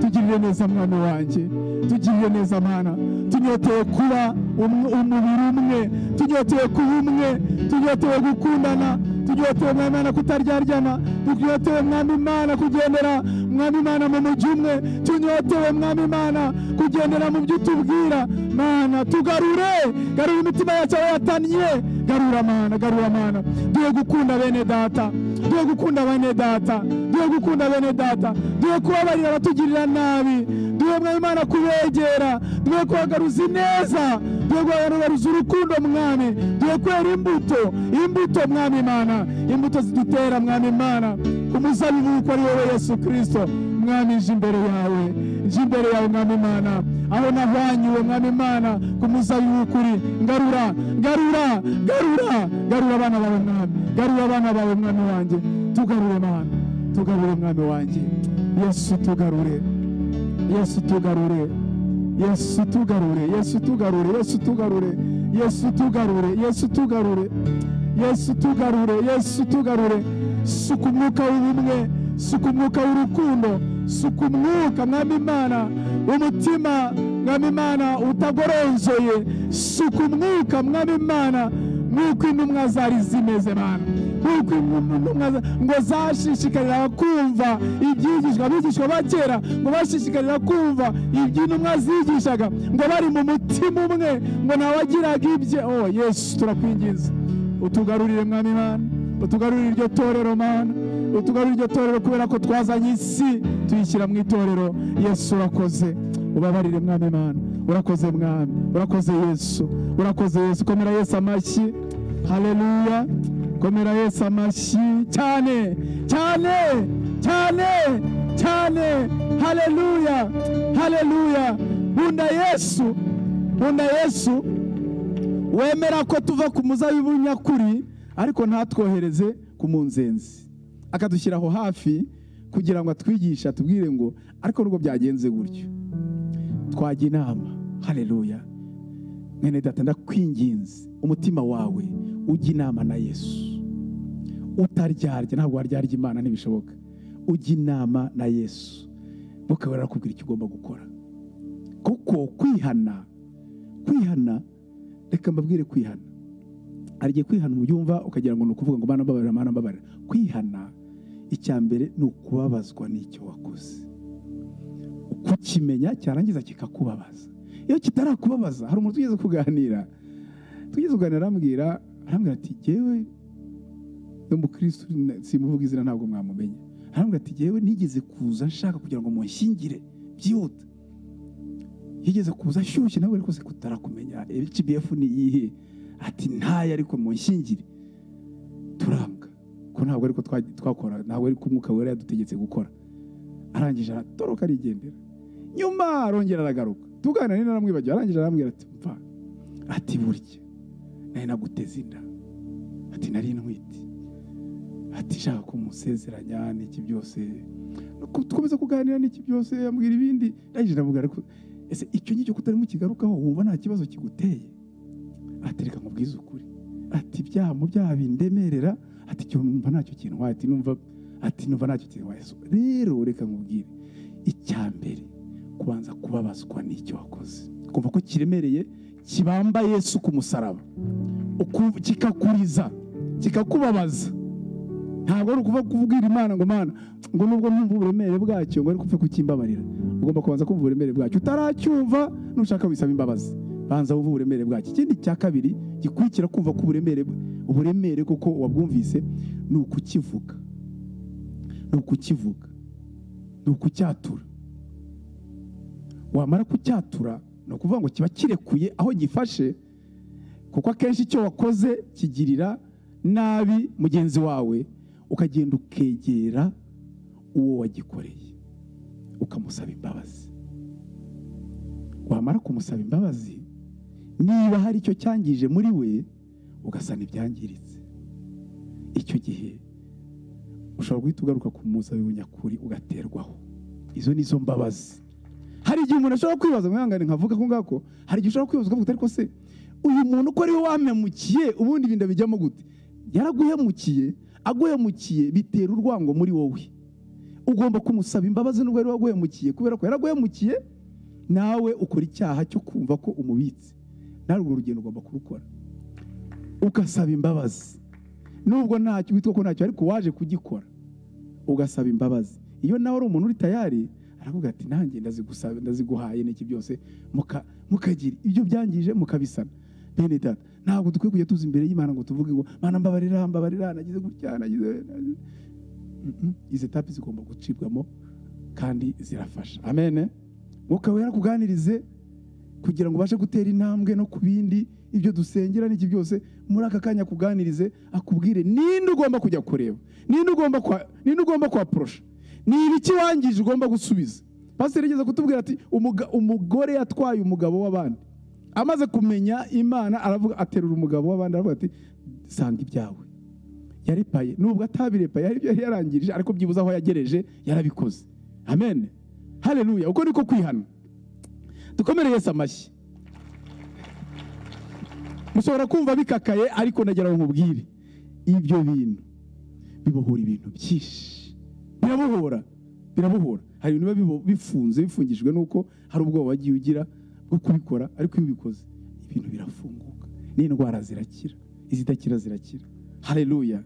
tugirire neza mwami wanjye tugirire neza mwana tunyoteye kuba um- umubiri umwe tunyoteye kuba umwe tunyoteye gukundana tunyoteye mwami imana kutaryarya tunyoteye mwami imana kugendera mwami imana mu mujyi umwe tunyotewe mwami imana kugendera mu byo utubwira mana tugarure garura imitima yacu aho yatannye garura mana garura mana duhe gukunda bene data duhe gukunda bene data duhe gukunda bene data duhe kubabarira abatugirira nabi duhe mwami imana kubegera duhe kubagaruza ineza duhe kubagaruza urukundo mwami duhe kwera imbuto imbuto mwami imana imbuto zidutera mwami imana ku muzabibu kuko ari wowe yesu kirisito mwami nje imbere yawe nje imbere yawe mwami imana aho nahwanyuwe mwami imana ku muzabibu w'ukuri ngarura ngarura ngarura ngarura abana bawe mwami ngarura abana bawe mwami wanjye tugarure mana tugarure mwami wanjye yesu tugarure yesu tugarure yesu tugarure yesu tugarure yesu tugarure yesu tugarure yesu tugarure yesu tugarure yesu tugarure suka umwuka w'ubumwe suka umwuka w'urukundo suka umwuka mwami imana umutima mwami imana utagoronzoye suka umwuka mwami imana nk'uko intumwa zari zimeze mana nk'uko intumwa za- ngo zashishikarira kumva ibyigishwa abigishwa ba kera ngo bashishikarira kumva ibyo intumwa zigishaga ngo bari mu mutima umwe ngo ntawagiraga ibye oh yesu turakwinginze utugarurire mwami imana utugarurire iryo torero mana utugarurire iryo torero kubera ko twazanye isi tuyishyira mu itorero yesu urakoze ubabarire mwami imana urakoze mwami urakoze yesu urakoze yesu komera yesu amashyi haleluya komera yesu amashyi cyane cyane cyane cyane haleluya haleluya nkunda yesu nkunda yesu wemera ko tuva ku muzabibu nyakuri ariko ntatwohereze ku munzenzi akadushyiraho hafi kugira ngo atwigishe atubwire ngo ariko nubwo byagenze gutyo twajya inama hareruya mwene data ndakwinginze umutima wawe ujya inama na yesu utaryarya ntabwo waryarya imana ntibishoboka ujya inama na yesu mukaba barakubwira icyo ugomba gukora kuko kwihana kwihana reka mbabwire kwihana hari igihe kwihana ubyumva ukagira ngo ni ukuvuga ngo mana mbabarira mana mbabarira kwihana icya mbere ni ukubabazwa n'icyo wakoze kukimenya cyarangiza kikakubabaza iyo kitarakubabaza hari umuntu tugeze kuganira tugeze kuganira arambwira arambwira ati jyewe n'umukristo simuvuga izina ntabwo mwamumenya arambwira ati jyewe nigeze kuza nshaka kugira ngo munshyingire byihuta yigeze kuza ashyushye nawe ariko se kutarakumenya HBF ni iyihe ati ntayo ariko mu nshyingire turanga ko ntabwo ariko twa- twakora ntabwo ariko umwuka wera yadutegetse gukora arangije aratoroka arigendera nyuma arongera aragaruka tuganira nina aramwibagiwe arangije arambwira ati mva ati burya nari naguteze inda ati nari ntwite ati shaka kumusezeranya n'iki byose Nuko dukomeza kuganira n'iki byose ambwira ibindi ndangije ndavuga ariko ese icyo ngicyo kutarimo kigarukaho wumva nta kibazo kiguteye ati reka nkubwize ukuri ati byaha mu byaha bindemerera ati icyo numva ntacyo kintu ati numva ati numva ntacyo kintu rero reka nkubwire icya mbere kubanza kubabazwa n'icyo wakoze kumva ko kiremereye kibamba yesu ku musaraba Uku- kikakuriza kikakubabaza ntabwo ari ukuva kubwira imana ngo mana ngo nubwo numva uburemere bwacyo ngo ariko upfe kukimbabarira ugomba kubanza kumva uburemere bwacyo utaracyumva nushaka wisaba imbabazi banza wumve uburemere bwacyo ikindi cya kabiri gikurikira kumva ko uburemere uburemere kuko wabwumvise ni ukukivuga ni ukukivuga ni ukucyatura wamara kucyatura ni ukuvuga ngo kiba kirekuye aho gifashe kuko akenshi icyo wakoze kigirira nabi mugenzi wawe ukagenda ukegera uwo wagikoreye ukamusaba imbabazi wamara kumusaba imbabazi niba hari icyo cyangije muri we ugasana ibyangiritse icyo gihe ushobora guhita ugaruka ku muzabibwo nyakuri ugaterwaho izo ni zo mbabazi hari igihe umuntu ashobora kwibaza mwihangane nkavuga ko ngako hari igihe ushobora kwibaza ukavuga ariko se uyu muntu ko ariwe wamemukiye ubundi ibintu bijyamo gute yaraguhemukiye aguhemukiye bitera urwango muri wowe ugomba kumusaba imbabazi nubwo ari waguhemukiye kubera ko yaraguhemukiye nawe ukora icyaha cyo kumva ko umubitse nawe urwo rugendo ugomba kurukora ugasaba imbabazi nubwo ntacyo witwa ko ntacyo ariko waje kugikora ugasaba imbabazi iyo nawe ari umuntu uri tayari aravuga ati nanjye ndazigusaba ndaziguhaye n'iki byose muka- mukagira ibyo byangije mukabisana bene data ntabwo dukwiye kujya tuza imbere y'imana ngo tuvuge ngo mana mbabarira mbabarira nagize gutya nagize Mhm. izi tapi zigomba gucibwamo kandi zirafasha amen mwuka wera akuganirize kugira ngo ubashe gutera intambwe no ku bindi ibyo dusengera n'iki byose muri aka kanya akuganirize akubwire ninde ugomba kujya kureba ninde ugomba kwa ninde ugomba kwaporosha ni ibiki wangije ugomba gusubiza pasiteri yigeze kutubwira ati "Umuga- umugore yatwaye umugabo w'abandi amaze kumenya imana aravuga aterura umugabo w'abandi aravuga ati sanga ibyawe yarepaye nubwo atabirepaye hari ibyo yari yarangirije ariko byibuze aho yagereje yarabikoze amen haleluya uko niko kwihana dukomere yesu amashyi mushobora kumva bikakaye ariko nagira ngo nkubwire ibyo bintu bibohora ibintu byinshi birabohora birabohora hari ibintu biba bibo- bifunze bifungishijwe n'uko hari ubwoba wagiye ugira bwo kubikora ariko iyo ubikoze ibintu birafunguka n'indwara zirakira izidakira zirakira haleluya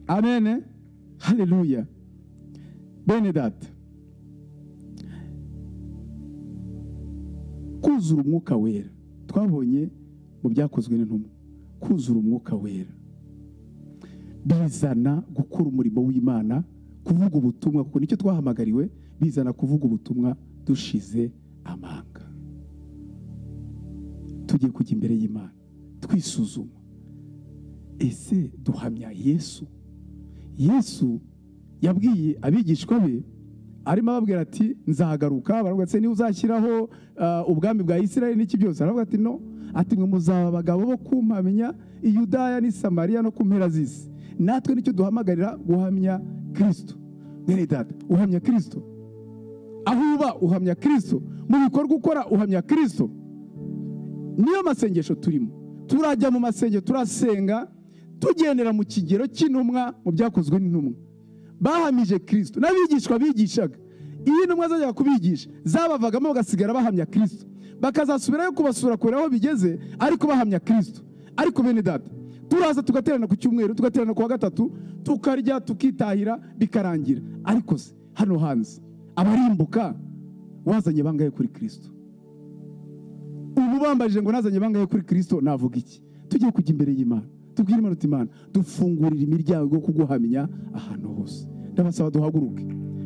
amene haleluya bene data kuzura umwuka wera twabonye mu byakozwe n'intumwa kuzura umwuka wera bizana gukora umurimo w'imana kuvuga ubutumwa kuko nicyo twahamagariwe bizana kuvuga ubutumwa dushize amanga tugiye kujya imbere y'imana twisuzuma ese duhamya yesu yesu yabwiye abigishwa be arimo ababwira ati nzagaruka baravuga ati niba uzashyiraho ah, ubwami bwa isirayeli n'iki byose aravuga ati no ati mwe muzaba abagabo bo kumpamya i yudaya n'i samariya no ku mpera z'isi natwe nicyo duhamagarira guhamya kirisito mwene data uhamya kirisito aho uba uhamya kirisito mu bikorwa ukora uhamya kirisito niyo masengesho turimo turajya mu masengesho turasenga tugendera mu kigero cy'intumwa mu byakozwe n'intumwa bahamije kirisito n'abigishwa bigishaga iyo intumwa zajyaga kubigisha zabavagamo bagasigara bahamya kirisito bakazasubirayo kubasura kureba aho bigeze ariko bahamya kirisito ariko bene data turaza tugaterana ku cyumweru tugaterana ku wa gatatu tukarya tukitahira bikarangira ariko se hano hanze abarimbuka wazanye bangahe kuri kirisito ubu bambajije ngo nazanye bangahe kuri kirisito navuga iki tugiye kujya imbere y'imana tubwire imana uti imana dufungurira imiryango yo kuguhamya ahantu hose ndabasaba duhaguruke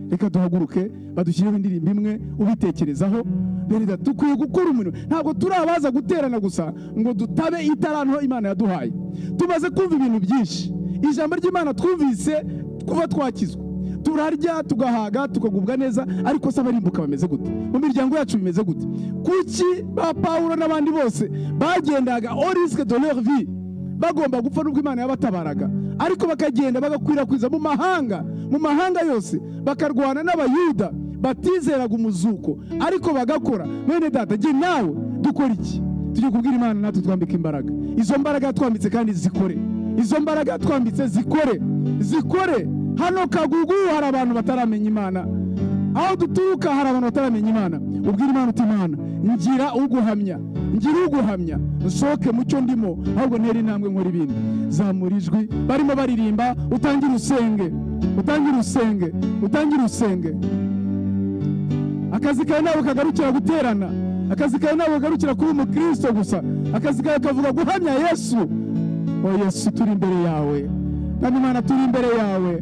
reka duhaguruke badushyirireho indirimbo imwe ubitekerezaho berida dukwiye gukora umurimo ntabwo turi abaza guterana gusa ngo dutabe itaranto imana yaduhaye tumaze kumva ibintu byinshi ijambo ry'imana twumvise kuva twakizwa turarya tugahaga tukagubwa neza ariko se abarimbuka bameze gute mu miryango yacu bimeze gute kuki ba pawulo n'abandi bose bagendaga orisike de leur vie bagomba gupfa n'ubwo imana yabatabaraga ariko bakagenda bagakwirakwiza mu mahanga mu mahanga yose bakarwana n'abayuda batizeraga umuzuko ariko bagakora bene data jye nawe dukora iki tujye kubwira imana natwe twambika imbaraga izo mbaraga yatwambitse kandi zikore izo mbaraga yatwambitse zikore zikore hano kagugu hari abantu bataramenya imana aho duturuka hari abantu bataramenya imana ubwira imana uti imana ngira uguhamya ngira uguhamya nsohoke mu cyo ndimo ahubwo ntera intambwe nkora ibindi zamura ijwi barimo baririmba utangire usenge utangire usenge utangire usenge akazi kawe ntabwo kagarukira guterana akazi kawe ntabwo kagarukira kuba umukristo gusa akazi kawe kavuga guhamya yesu o yesu turi imbere yawe kandi imana turi imbere yawe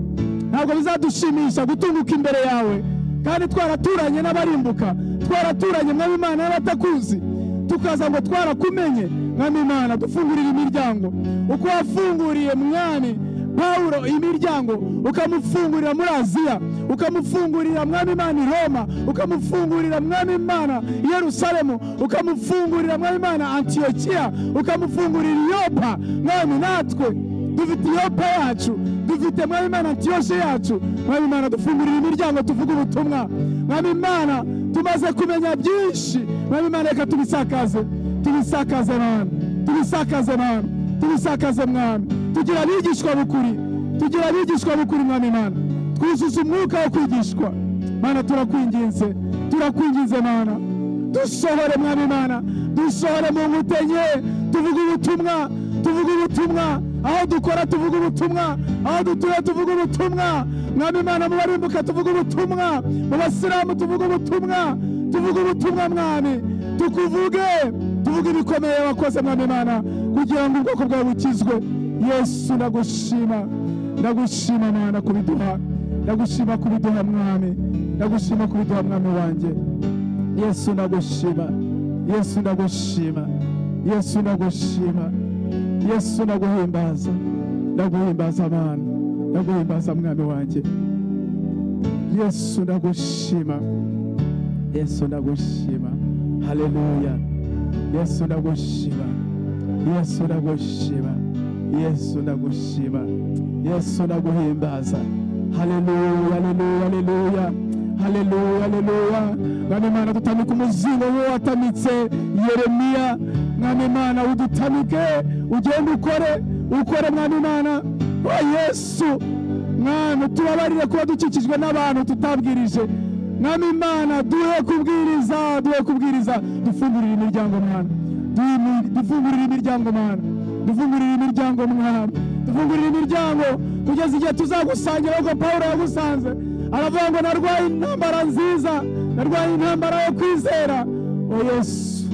ntabwo bizadushimisha gutunguka imbere yawe kandi twaraturanye n'abarimbuka twaraturanye mwami imana n'abatakuzi tukaza ngo twarakumenye mwami imana dufungurire imiryango uko wafunguriye mwami pawulo imiryango ukamufungurira muri aziya ukamufungurira mwami imana i roma ukamufungurira mwami imana i yerusalemu ukamufungurira mwami imana antiyokiya ukamufungurira iyopa mwami natwe dufite iyopa yacu dufite mwami imana antiyoshe yacu mwami imana dufungurira imiryango tuvuga ubutumwa mwami imana tumaze kumenya byinshi mwami imana reka tubisakaze tubisakaze mwami tubisakaze mwami tubisakaze mwami tugira abigishwa bukuri tugira abigishwa bukuri mwami imana twuzuza umwuka wo kwigishwa mana turakwinginze turakwinginze mana dusohore mwami imana dusohore mu nkuta nke tuvuga ubutumwa tuvuga ubutumwa aho dukora tuvuga ubutumwa aho dutuye tuvuga ubutumwa mwami imana mu barimbuka tuvuga ubutumwa mu basilamu tuvuga ubutumwa tuvuga ubutumwa mwami tukuvuge tuvuge ibikomeye wakoze mwami imana kugira ngo ubwoko bwawe bukizwe yesu ndagushima ndagushima mana kubiduha ndagushima kubiduha mwami ndagushima kubiduha mwami wanjye yesu ndagushima yesu ndagushima yesu ndagushima yesu ndaguhimbaza ndaguhimbaza abana ndaguhimbaza mwami wanjye yesu ndagushima yesu ndagushima haleluya yesu ndagushima yesu ndagushima yesu ndagushima yesu ndaguhimbaza haleluya haleluya haleluya haleluya haleluya mwami imana dutamike umuzingo wo watamitse yeremiya mwami imana udutamike ugende ukore ukore mwami imana wa yesu mwami utubabarire kuba dukikijwe n'abantu tutabwirije mwami imana duhe kubwiriza duhe kubwiriza dufungurire imiryango mwana Duhimi- dufungurire imiryango mwana dufungurire imiryango mwana dufungurire imiryango kugeza igihe tuzagusangira ahubwo pawulo yagusanze aravuga ngo narwaye intambara nziza narwaye intambara yo kwizera o yesu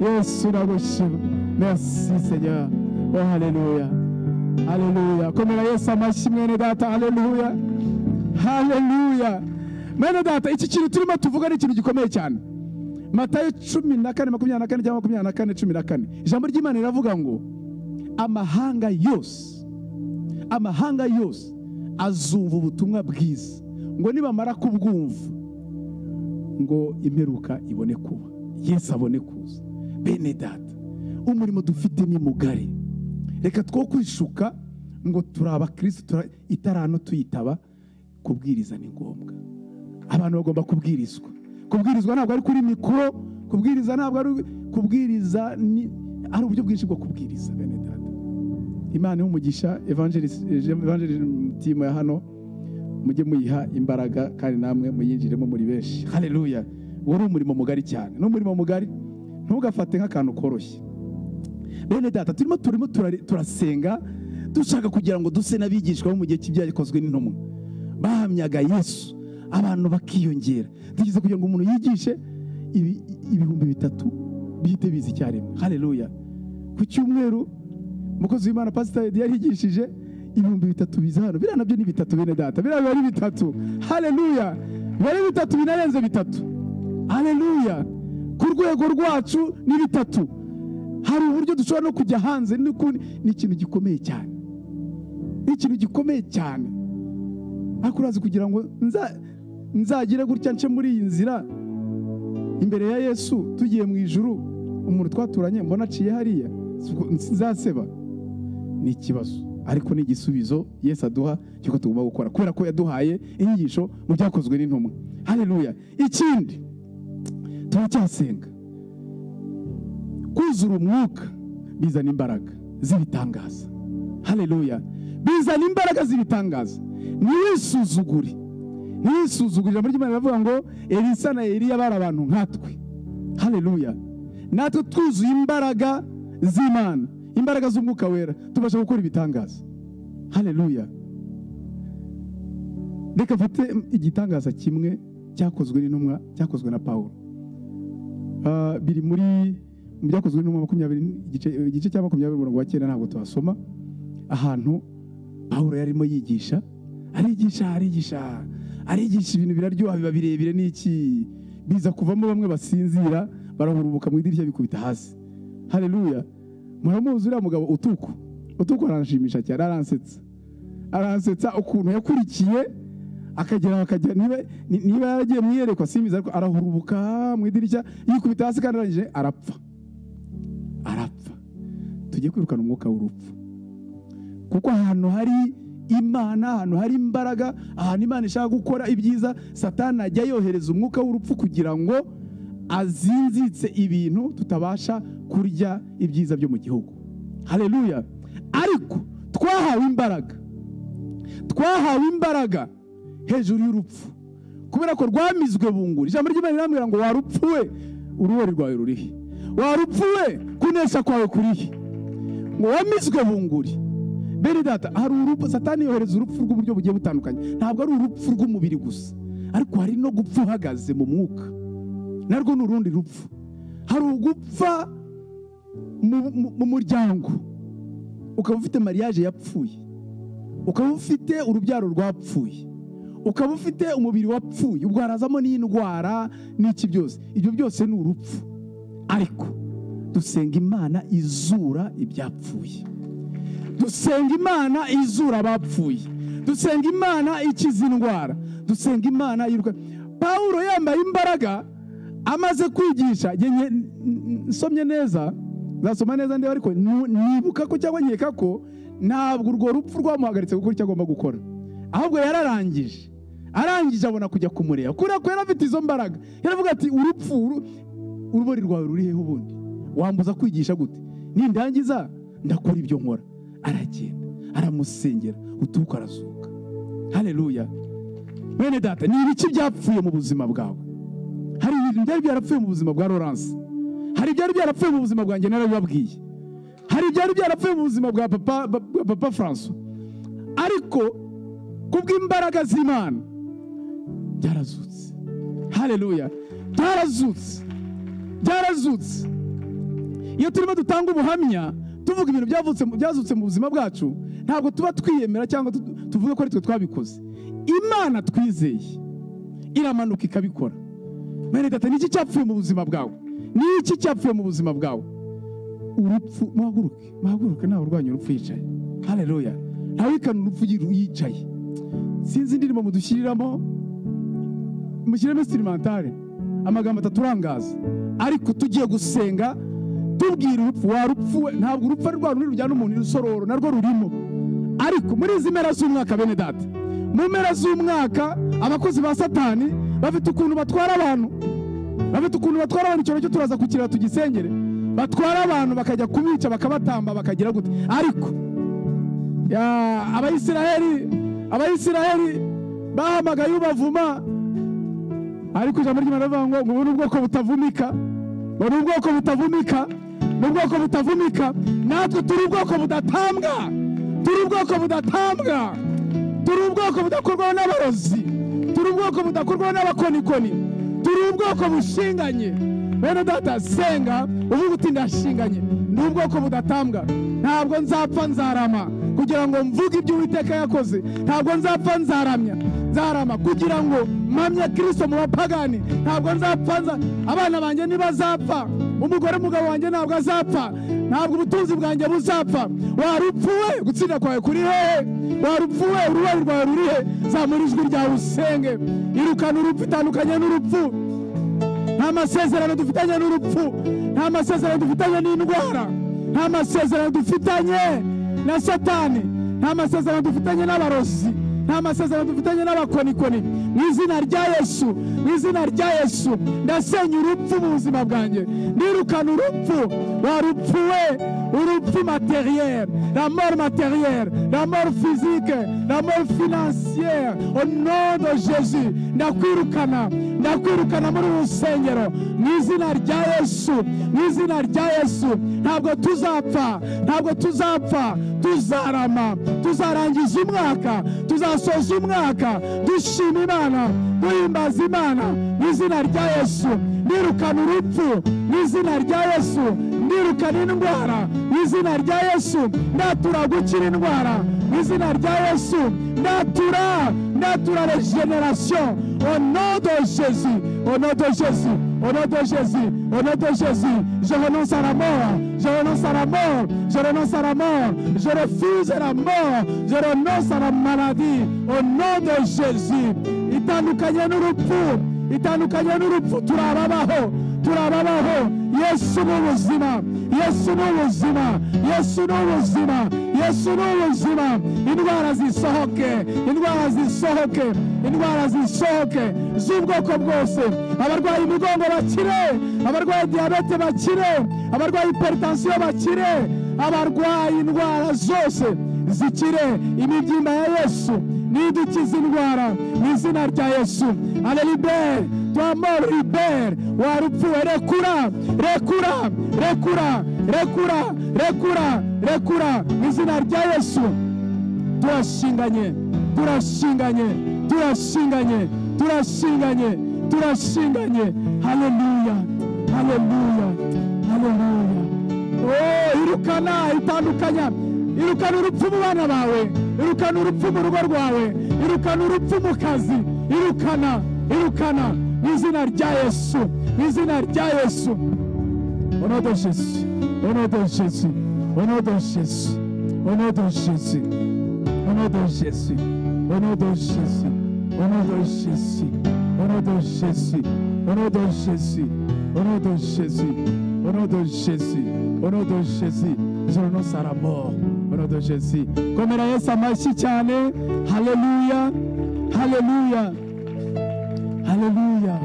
yesu ndagushima merci seigneur o haleluya haleluya komera yesu amashyi mwene data haleluya haleluya mwene data iki kintu turimo tuvuga ni ikintu gikomeye cyane matayo cumi na kane makumyabiri na kane cyangwa makumyabiri na kane cumi na kane ijambo ry'imana riravuga ngo amahanga yose amahanga yose azumva ubutumwa bwiza ngo nibamara kubwumva ngo imperuka ibone kuba yesu abone kuza bene data umurimo dufite ni mugari reka two kwishuka ngo turi abakirisitu tura- itarano tuyitaba kubwiriza ni ngombwa abantu bagomba kubwirizwa kubwirizwa ntabwo ari kuri mikoro kubwiriza ntabwo ari kubwiriza ni ari uburyo bwinshi bwo kubwiriza bene data imana y'umugisha evangelisitimu ya hano mujye muyiha imbaraga kandi namwe muyinjiremo muri benshi haleluya uwo ni umurimo mugari cyane ni umurimo mugari ntugafate nk'akantu koroshye bene data turimo turimo turari- turasenga dushaka kugira ngo duse n'abigishwa bo mu gihe cy'ibyakozwe n'intumwa bahamyaga yesu abantu bakiyongera tugeze kugira ngo umuntu yigishe ibi- ibihumbi bitatu bihite biza icyarimwe haleluya ku cyumweru umukozi w'imana pasiteri yari yarigishije ibihumbi bitatu biza hano biriya nabyo ni bitatu bene data biriya biba ari bitatu haleluya biba ari bitatu binarenze bitatu haleluya ku rwego rwacu ni bitatu hari uburyo dushobora no kujya hanze n'ukundi ni ikintu gikomeye cyane ni ikintu gikomeye cyane ariko urazi kugira ngo nza- nzagire gutya nce muri iyi nzira imbere ya yesu tugiye mu ijuru umuntu twaturanye mbona aciye hariya nzaseba ni ikibazo ariko ni igisubizo yesu aduha cy'uko tugomba gukora kubera ko yaduhaye inyigisho mu byakozwe n'intumwa haleluya ikindi turacyasenga kuzura umwuka bizana imbaraga z'ibitangaza haleluya bizana imbaraga z'ibitangaza ntisuzugure ntisuzugure ijambo ry'imana riravuga ngo elisa na eliya bari abantu nkatwe haleluya natwe twuzuye imbaraga z'imana imbaraga z'umwuka wera tubasha gukora ibitangaza haleluya reka mfate igitangaza kimwe cyakozwe n'intumwa cyakozwe na pawulo Ah, biri muri mu byakozwe n'intumwa makumyabiri igice- igice cya makumyabiri umurongo wa cyenda ntabwo tuhasoma ahantu pawulo yarimo yigisha arigisha arigisha arigisha ibintu biraryoha biba birebire n'iki biza kuvamo bamwe basinzira barahurubuka mu idirishya bikubita hasi haleluya muramuzi uriya mugabo utuku utuku aranshimisha cyane aransetsa aransetsa ukuntu yakurikiye akagera aho akajya niba ni- niba yaragiye mu iyerekwa simbizi ariko arahurubuka mu idirishya yikubita hasi kandi arangije arapfa arapfa tujye kwirukana umwuka w'urupfu kuko ahantu hari imana ahantu hari imbaraga ahantu imana ishaka gukora ibyiza satani ajya yohereza umwuka w'urupfu kugira ngo azinzitse ibintu tutabasha kurya ibyiza byo mu gihugu haleluya ariko twahawe imbaraga twahawe imbaraga hejuru y'urupfu kubera ko rwamizwe bunguri ijambo ry'imana rirambwira ngo warupfuwe uruweri rwawe rurihe warupfuwe kunesha kwawe kurihe ngo wamizwe bunguri bene data hari urupfu satani yohereza urupfu rw'uburyo bugiye butandukanye ntabwo ari urupfu rw'umubiri gusa ariko hari no gupfa uhagaze mu mwuka narwo ni urundi rupfu hari ugupfa mu- mu- mu muryango ukaba ufite mariage yapfuye ukaba ufite urubyaro rwapfuye ukaba ufite umubiri wapfuye ubwo harazamo n'indwara n'iki byose ibyo byose ni urupfu ariko dusenga imana izura ibyapfuye dusenga imana izura abapfuye dusenga imana ikiza indwara dusenga imana yiruka pawulo yambaye imbaraga amaze kwigisha njye- njye- n- n- nsomye neza nzasoma neza ndeba ariko nu- nibuka ko cyangwa nkeka ko ntabwo urwo rupfu rwamuhagaritse gukora icyo agomba gukora ahubwo yararangije arangije abona kujya kumureba kubera ko yari afite izo mbaraga yaravuga ati urupfu uru- urubori rwawe ruri heho ubundi wambuza kwigisha gute nindangiza ndakora ibyo nkora aragenda aramusengera utuka arazuka haleluya bene data ni ibiki byapfuye mu buzima bwawe hari ibintu byari byarapfuye mu buzima bwa Lawrence hari ibyari byarapfuye mu buzima bwanjye narabibabwiye hari ibyari byarapfuye mu buzima bwa papa bwa papa François ariko kubw'imbaraga z'Imana byarazutse haleluya byarazutse byarazutse iyo turimo dutanga ubuhamya tuvuga ibintu byavutse mu- byazutse mu buzima bwacu ntabwo tuba twiyemera cyangwa tu- tuvuga ko ari twe twabikoze imana twizeye iramanuka ikabikora bene data ni iki cyapfuye mu buzima bwawe ni iki cyapfuye mu buzima bwawe urupfu muhaguruke muhaguruke ntawe urwanya urupfu yicaye haleluya ntawikana urupfu yiru- yicaye sinzi indirimbo mudushyiriramo mushyiremo instrumentale amagambo ataturangaza ariko tugiye gusenga tubwira urupfu warupfuwe ntabwo urupfu ari rwa rundi rujyana umuntu irusororo narwo rurimo ariko muri izi mpera z'umwaka bene data mu mpera z'umwaka abakozi ba satani bafite ukuntu batwara abantu bafite ukuntu batwara abantu icyorezo cyo turaza kukireba tugisengere batwara abantu bakajya kubica bakabatamba bakagira gute ariko ya- abayisiraheli abayisiraheli bahamagaye ubavuma ariko ijambo ry'imana rivuga ngo ubu ni ubwoko butavumika ubu ni ubwoko butavumika ni ubwoko butavumika natwe turi ubwoko budatambwa turi ubwoko budatambwa turi ubwoko budakorwaho n'abarozi turi ubwoko budakorwaho n'abakonikoni turi ubwoko bushinganye bene data senga uvuga uti ndashinganye ni ubwoko budatambwa ntabwo nzapfa nzarama kugira ngo mvuge ibyo uwiteka yakoze ntabwo nzapfa nzaramya nzarama kugira ngo mpamye kirisito mu bapagani ntabwo nzapfa nza abana banjye ntibazapfa umugore umugabo wanjye ntabwo azapfa ntabwo ubutunzi bwanjye buzapfa warupfuwe gutsinda kwawe kuri hehe warupfuwe urubabi rwawe ruri he zamura ijwi ryawe usenge irukana urupfu itandukanye n'urupfu nta masezerano dufitanye n'urupfu nta masezerano dufitanye n'indwara nta masezerano dufitanye na satani nta masezerano dufitanye n'abarozi nta masezerano dufitanye n'abakonikoni mu izina rya yesu mu izina rya yesu ndasenya urupfu mu buzima bwanjye ndirukana urupfu warupfuwe urupfu materiel la mort materiel la mort physique la mort financière au nom de jésus ndakwirukana ndakwirukana muri uru rusengero mu izina rya yesu mu izina rya yesu ntabwo tuzapfa ntabwo tuzapfa tuzarama tuzarangiza umwaka tuzasoza umwaka dushima imana duhimbaza imana mu izina rya yesu ndirukana urupfu mu izina rya yesu ndirukana indwara mu izina rya yesu ndatura gukira indwara mu izina rya yesu ndatura ndatura regeneration au nom de jésus au nom de jésus au nom de jésus au nom de jésus je renonce à la mort je renonce à la mort je renonce à la mort je refuse la mort je renonce à la maladie au nom de jésus itandukanye n'urupfu itandukanye n'urupfu turababaho turababaho yesu ni ubuzima yesu ni ubuzima yesu ni ubuzima yesu ni ubuzima indwara zisohoke indwara zisohoke indwara zisohoke z'ubwoko bwose abarwaye imigongo bakire abarwaye diyabete bakire abarwaye iperitansiyo bakire abarwaye indwara zose zikire imibyimba ya yesu nidukiza indwara mu izina rya yesu ale libere twamoro libere warupfuwe rekura rekura rekura rekura rekura rekura mu izina rya yesu turashinganye turashinganye turashinganye turashinganye turashinganye haleluya haleluya haleluya oh irukana itandukanya irukana urupfu mu bana bawe irukana urupfu mu rugo rwawe irukana urupfu mu kazi irukana irukana mu izina rya yesu mu izina rya yesu onodoshesi onodoshesi onodoshesi onodoshesi onodoshesi onodoshesi onodoshesi onodoshesi onodoshesi onodoshesi onodoshesi onodoshesi je renonce à la mort au nom de Jésus. Komera Yesu amashyi cyane. Haleluya. Haleluya. Haleluya.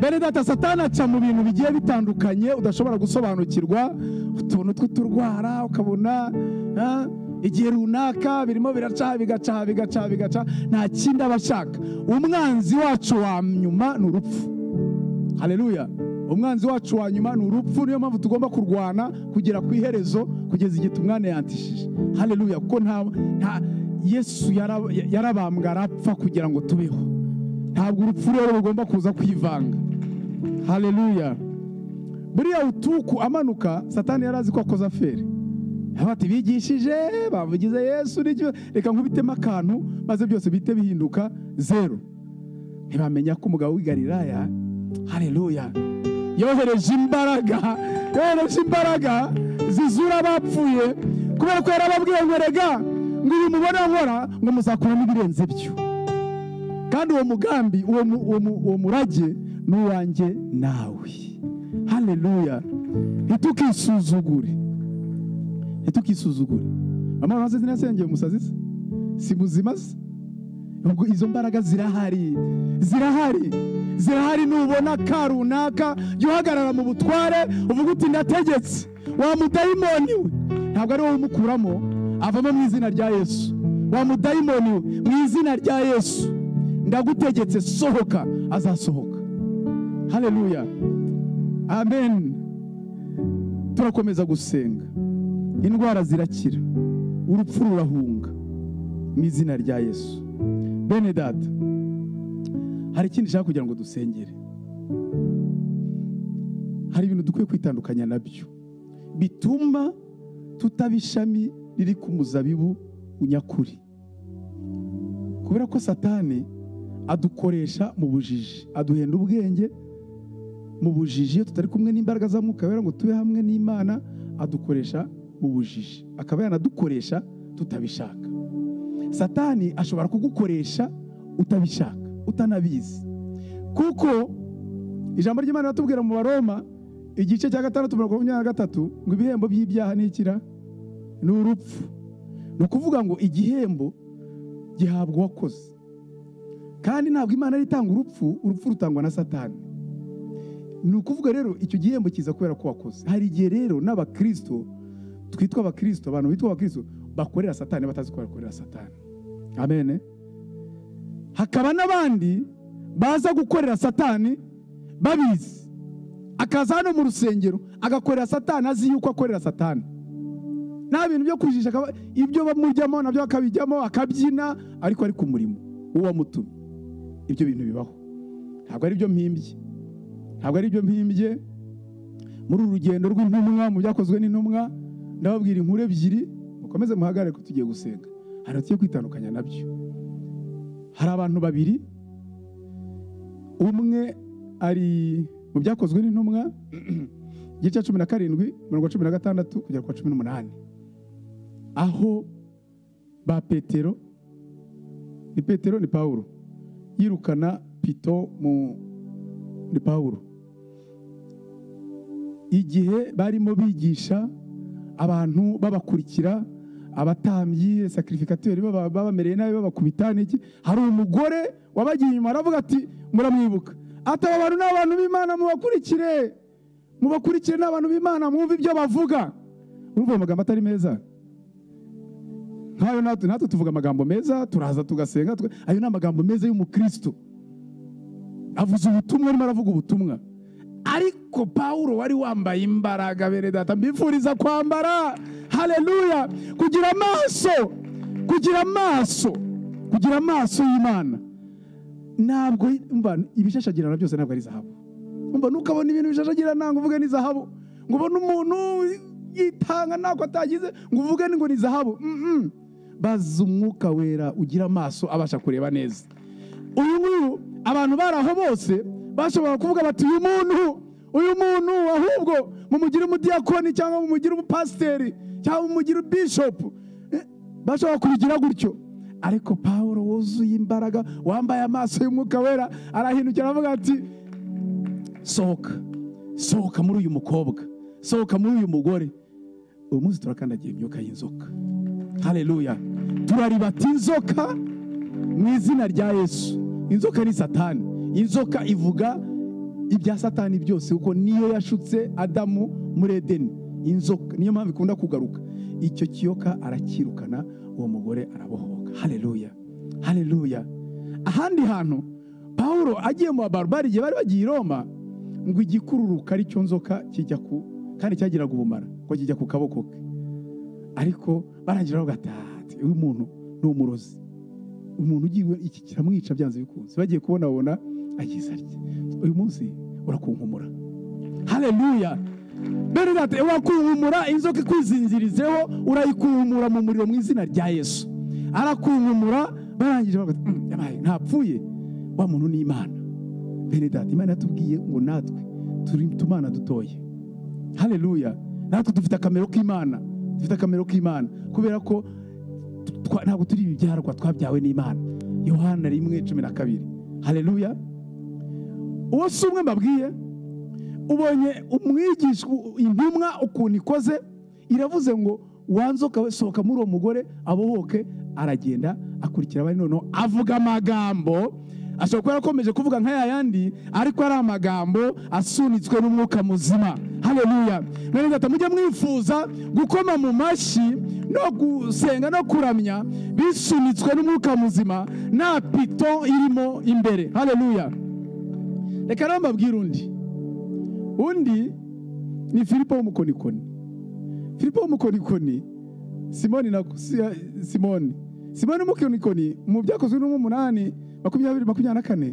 Bene data satani aca mu bintu bigiye bitandukanye udashobora gusobanukirwa utuntu tw'uturwara ukabona ah, igihe runaka birimo biracaha bigacaha bigacaha bigacaha nta kindi aba ashaka umwanzi wacu wa nyuma ni urupfu haleluya umwanzi wacu wa nyuma ni urupfu niyo mpamvu tugomba kurwana kugera ku iherezo kugeza igihe tumwana yantishije haleluya kuko nta nta yesu yara- yarabambwe arapfa kugira ngo tubeho ntabwo urupfu rero rugomba kuza kwivanga haleluya buriya utuku amanuka satani yari azi ko akoze afere bati bigishije bavugize yesu n'icyo reka nkubitemo akantu maze byose bihite bihinduka zeru ntibamenya ko umugabo w'i Galilaya haleluya yohereje imbaraga yohereje imbaraga zizura abapfuye kubera ko yarababwiye ngo rega ngo uyu mubona nkora ngo muzakuramo ibirenze byo kandi uwo mugambi uwo mu- uwo mu- uwo murage ni uwanjye nawe haleluya ntitukisuzugure ntitukisuzugure mama wawe ntazi ntiyasengeye umusazi se si muzima se ubwo izo mbaraga zirahari zirahari zirahari nubona ka runaka jya uhagarara mu butware uvuga uti ndategetse wa mudayimoni we ntabwo ari wowe umukuramo avamo mu izina rya yesu wa mudayimoni we mu izina rya yesu ndagutegetse sohoka azasohoka haleluya amen turakomeza gusenga indwara zirakira urupfu rurahunga mu izina rya yesu bene data hari ikindi nshaka kugira ngo dusengere hari ibintu dukwiye kwitandukanya nabyo bituma tutaba ishami riri ku muzabibu unyakuri kubera ko satani adukoresha mu bujiji aduhenda ubwenge mu bujiji iyo tutari kumwe n'imbaraga za mwuka wera ngo tube hamwe n'imana adukoresha mu bujiji akaba yanadukoresha tutabishaka satani ashobora kugukoresha utabishaka utanabizi kuko ijambo ry'imana riratubwira mu baroma igice cya gatandatu mirongo makumyabiri na gatatu ngo ibihembo by'ibyaha ni ikira ni urupfu ni ukuvuga ngo igihembo gihabwa uwakoze kandi ntabwo imana ari itanga urupfu urupfu rutangwa na satani ni ukuvuga rero icyo gihembo kiza kubera ko wakoze hari igihe rero n'abakirisito twitwa abakirisito abantu bitwa abakirisito bakorera satani batazi ko bakorera satani amene hakaba n'abandi baza gukorera satani babizi akaza hano mu rusengero agakorera satani azi yuko akorera satani nta bintu byo kujijisha akaba- ibyo bamujyamo nabyo akabijyamo akabyina ariko ari ku murimo w'uwamutumye ibyo bintu bibaho ntabwo ari byo mpimbye ntabwo ari byo mpimbye muri uru rugendo rw'intumwa mu byakozwe n'intumwa ndababwira inkuru ebyiri mukomeze muhagarare ko tugiye gusenga hari tugiye kwitandukanya nabyo hari abantu babiri umwe ari mu byakozwe n'intumwa igice cya cumi na karindwi mirongo cumi na gatandatu kugera ku wa cumi n'umunani aho ba petero ni petero ni pawulo yirukana pito mu ni pawulo igihe barimo bigisha abantu babakurikira abatambyi sakirifikateri baba baba bamereye nabi babakubita n'iki hari umugore wabagiye inyuma aravuga ati muramwibuka ati aba bantu ni abantu b'imana mubakurikire mubakurikire ni abantu b'imana mwumve ibyo bavuga urumva ayo magambo atari meza nk'ayo natwe natwe tuvuga amagambo meza turaza tugasenga tuga- ayo ni amagambo meza y'umukristo avuze ubutumwa arimo aravuga ubutumwa ariko pawulo wari wambaye imbaraga bene data mbifuriza kwambara haleluya kugira amaso kugira amaso kugira amaso y'imana ntabwo umva ibishashagirana byose ntabwo ari zahabu umva ntukabona ibintu bishashagirana ngo uvuge ni zahabu ngo ubone umuntu yitanga ntako atagize ngo uvuge ngo ni zahabu Mhm. bazi umwuka wera ugira amaso abasha kureba neza uyu nguyu abantu bari aho bose bashobora kuvuga bati uyu muntu uyu muntu ahubwo mumugire umudiyakoni cyangwa mumugire umupasiteri cyangwa mumugire bishopu Eh, bashobora kubigira gutyo ariko pawulo wuzuye imbaraga wambaye amaso y'umwuka wera arahindukira aravuga ati sohoka sohoka muri uyu mukobwa sohoka muri uyu mugore uyu munsi turakandagira imyuka y'inzoka haleluya turaribata inzoka mu izina rya yesu inzoka ni satani inzoka ivuga ibya satani byose kuko niyo yashutse adamu muri edeni inzoka niyo mpamvu ikunda kugaruka icyo kiyoka arakirukana uwo mugore arabohoka haleluya haleluya ahandi hantu pawulo agiye mu babarbari igihe bari bagiye i roma ngo igikururuka ari cyo nzoka kijya ku kandi cyagiraga ubumara ngo kijya ku kaboko ke ariko barangira bavuga ati "Ah, uyu muntu ni umurozi umuntu ugiye iki kiramwica byanze bikunze bagiye kubona babona agize atya uyu munsi urakunkumura haleluya beridate urakunkumura inzoka ikwizinzirizeho urayikunkumura mu muriro mu izina rya yesu arakunkumura barangije bavuga ati, "Mm, yabaye ntapfuye wa muntu ni imana beridate imana yatubwiye ngo natwe turi tumana dutoye haleluya natwe dufite akamero k'imana dufite akamero k'imana kubera ko twa- ntabwo turi ibibyarwa twabyawe n'imana yohana rimwe cumi na kabiri haleluya uwo si umwe mbabwiye ubonye umwigisha intumwa ukuntu ikoze iravuze ngo wanzoka we sohoka muri uwo mugore abohoke aragenda akurikira abari noneho avuga amagambo ashobora kuba yarakomeje kuvuga nk'aya yandi ariko ari amagambo asunitswe n'umwuka muzima haleluya mwene data mujye mwifuza gukoma mu mashyi no gusenga no kuramya bisunitswe n'umwuka muzima nta pito irimo imbere haleluya reka rero mbabwire undi undi ni filipo w'umukonikoni filipo w'umukonikoni simoni na si- simoni simoni w'umukonikoni mu byakozwe n'umunani makumyabiri makumyabiri na kane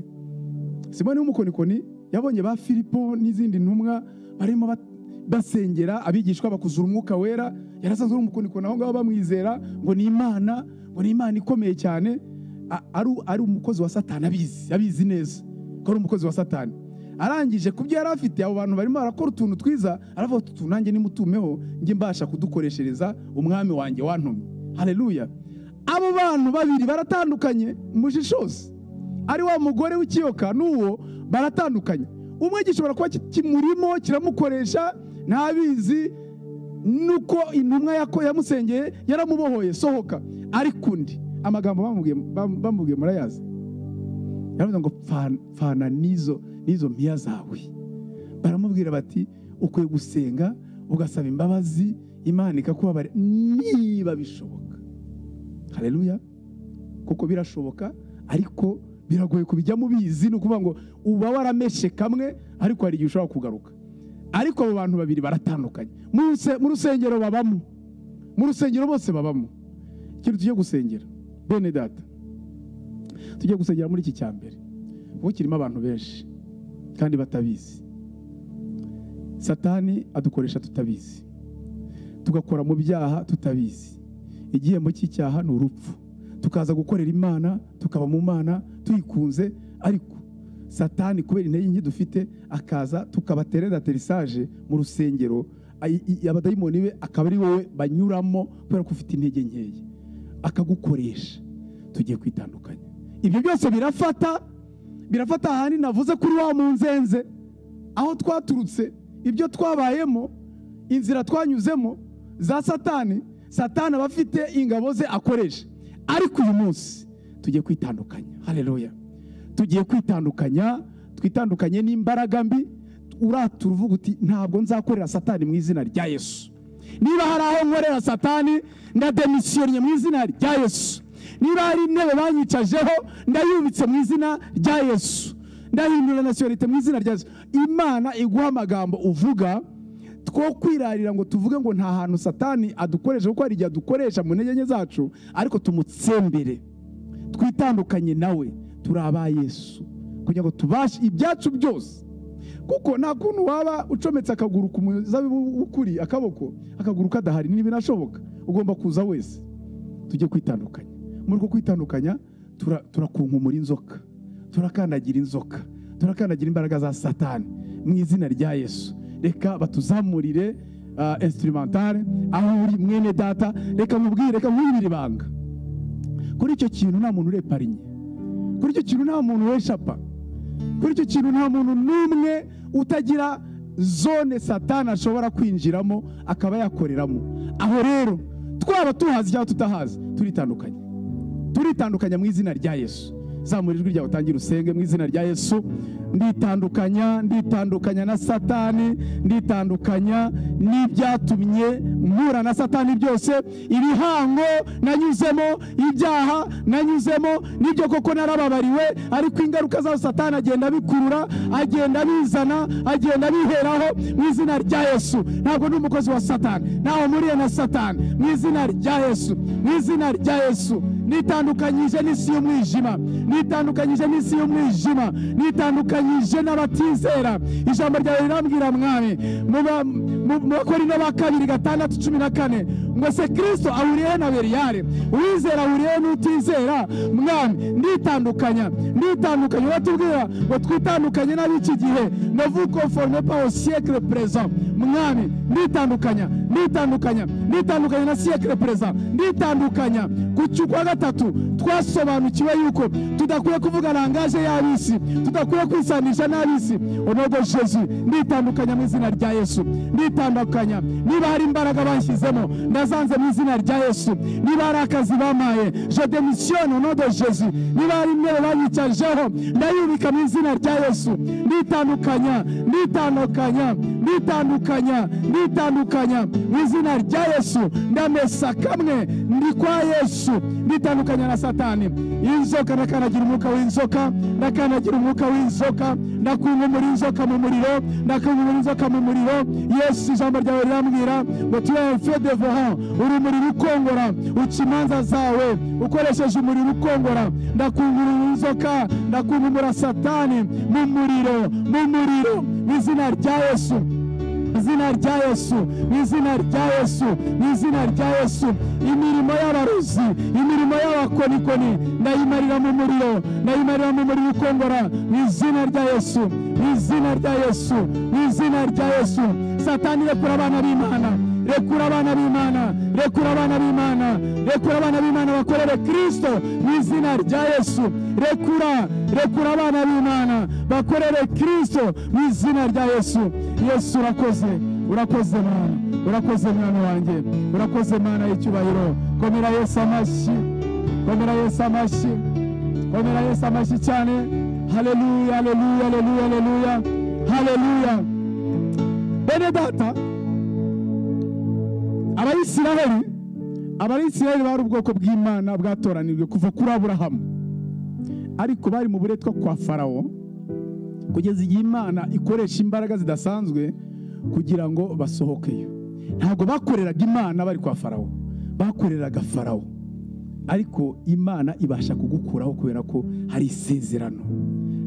simoni w'umukonikoni yabonye ba filipo n'izindi ntumwa barimo bat- basengera abigishwa bakuzura umwuka wera yarasanzwe ari umukonikoni aho ngaho bamwizera ngo ni imana ngo ni imana ikomeye cyane a- ari ari umukozi wa satani abizi abizi neza ko ari umukozi wa satani arangije ku byo yari afite abo bantu barimo barakora utuntu twiza aravuga ati utu nanjye nimutumeho njye mbasha kudukoreshereza umwami wanjye wantumye hareruya abo bantu babiri baratandukanye mushishozi ari wa mugore w'ikiyoka n'uwo baratandukanye umwe gishobora kuba ki- kimurimo kiramukoresha ntabizi nuko intumwa yako yamusengeye yaramubohoye sohoka ariko undi amagambo bamubwiye bam- bamubwiye murayazi yaravuze ngo "Pfana- pfana n'izo n'izo mpiya zawe baramubwira bati ukwiye gusenga ugasaba imbabazi imana ikakubabarira niba bishoboka hareruya kuko birashoboka ariko biragoye kubijyamo ubizi ni ukuvuga ngo uba warameshe kamwe ariko hari igihe ushobora kugaruka ariko abo bantu babiri baratandukanye mu ruse- mu rusengero babamo mu rusengero bose babamo ikintu tujye gusengera bene data tujye gusengera muri iki cya mbere kuko kirimo abantu benshi kandi batabizi satani adukoresha tutabizi tugakora mu byaha tutabizi igihembo cy'icyaha ni urupfu tukaza gukorera imana tukaba mu mana tuyikunze ariko satani kubera intege nke dufite akaza tukabaterera terisaje mu rusengero Ay- i- abadayimoni be akaba ari wowe banyuramo kubera ko ufite intege nkeya akagukoresha tugiye kwitandukanya ibyo byose birafata birafata ahandi navuze kuri wa mu nzenze aho twaturutse ibyo twabayemo inzira twanyuzemo za satani satani aba afite ingabo ze akoresha ariko uyu munsi tugiye kwitandukanya hareruya tugiye kwitandukanya twitandukanye n'imbaraga mbi uratura uvuga uti ntabwo nzakorera satani mu izina rya yesu niba hari aho nkorera satani ndademisiyonye mu izina rya yesu niba hari intebe banyicajeho ndayubitse mu izina rya yesu ndahindura nasiyonite mu izina rya yesu imana iguha amagambo uvuga two kwirarira ngo tuvuge ngo nta hantu satani adukoresha kuko hari igihe adukoresha mu ntege nke zacu ariko tumutsembere twitandukanye nawe turi aba yesu kugira ngo tubashe ibyacu byose kuko nta kuntu waba ucometse akaguru ku muzabibu w'ukuri akaboko akaguru kadahari ntibinashoboka ugomba kuza wese tujye kwitandukanya muri uko kwitandukanya tura- turakunkumura inzoka turakandagira inzoka turakandagira imbaraga za satani mu izina rya yesu reka batuzamurire ah, instrumentale aho uri mwene data reka mubwire reka mubwire ibanga kuri icyo kintu nta muntu ureparinye kuri icyo kintu nta muntu weshapa kuri icyo kintu nta muntu n'umwe utagira zone satani ashobora kwinjiramo akaba yakoreramo aho rero twaba tuhazi cyangwa tutahazi turitandukanye turitandukanya mu izina rya yesu zamura ijwi ryawe utangire usenge mu izina rya yesu nditandukanya nditandukanya na satani nditandukanya n'ibyatumye mpura na satani byose ibihango nanyuzemo ibyaha nanyuzemo nibyo koko narababariwe ariko ingaruka zaho satani agenda abikurura agenda abizana agenda abiheraho mu izina rya yesu ntabwo ndi umukozi wa satani ntaho muriye na satani mu izina rya yesu mu izina rya yesu nitandukanyije n'isi y'umwijima nitandukanyije n'isi y'umwijima nitandukanyije n'abatizera ijambo ryawe rirambwira mwami mu bakorino ba kabiri gatandatu cumi na kane ngo se kirisito ahuriye na beriyare uwizera ahuriye n'utizera mwami nditandukanya nditandukanya uratubwira ngo twitandukanye n'ab'iki gihe novuko forme pa au siècle présent mwami nditandukanya nditandukanya nditandukanya na siècle présent nditandukanya ku cy'ukwa gatatu twasobanukiwe yuko tudakwiye kuvuga langaje y'ab'isi tudakwiye kwisanisha n'ab'isi onogo jesu nditandukanya mu izina rya yesu nditandukanya niba hari imbaraga banshyizemo ndazanze mu izina rya yesu niba hari akazi bamaye je demisiyone onogo jesu niba hari intebe banyicajeho ndayubika mu izina rya yesu nditandukanya nditandukanya nditandukanya nditandukanya mu izina rya yesu ndamesa kamwe ndi kwa yesu nditandukanya na satani inzoka ndakandagira umwuka w'inzoka ndakandagira umwuka w'inzoka ndakunkumura inzoka mu muriro ndakunkumura inzoka mu muriro yesu ijambo ryawe rirambwira ngo turaye fe devohan urumuri rukongora uca imanza zawe ukoresheje umuriro ukongora ndakungurura inzoka ndakunkumura satani mu muriro mu muriro mu izina rya yesu izina rya yesu mu izina rya yesu mu izina rya yesu imirimo y'abaruzi imirimo y'abakonikoni ndayimarira mu muriro ndayimarira mu muriro ukongora mu izina rya yesu mu izina rya yesu mu izina rya yesu satani rekura abana b'imana rekura abana b'imana rekura abana b'imana rekura abana b'imana bakorere kristo mu izina rya yesu rekura rekura abana b'imana bakorere kristo mu izina rya yesu yesu urakoze urakoze mwana urakoze mwana wanjye urakoze mwana y'icyubahiro komera yesu amashyi komera yesu amashyi komera yesu amashyi cyane haleluya haleluya haleluya haleluya haleluya bene data abayisiraheli abayisiraheli bari ubwoko bw'imana bwatoranijwe kuva kuri aburahamu ariko bari mu buretwa kwa farawo kugeza igihe imana ikoresha imbaraga zidasanzwe kugira ngo basohokeyo ntabwo bakoreraga imana bari kwa farawo bakoreraga farawo ariko imana ibasha kugukuraho kubera ko hari isezerano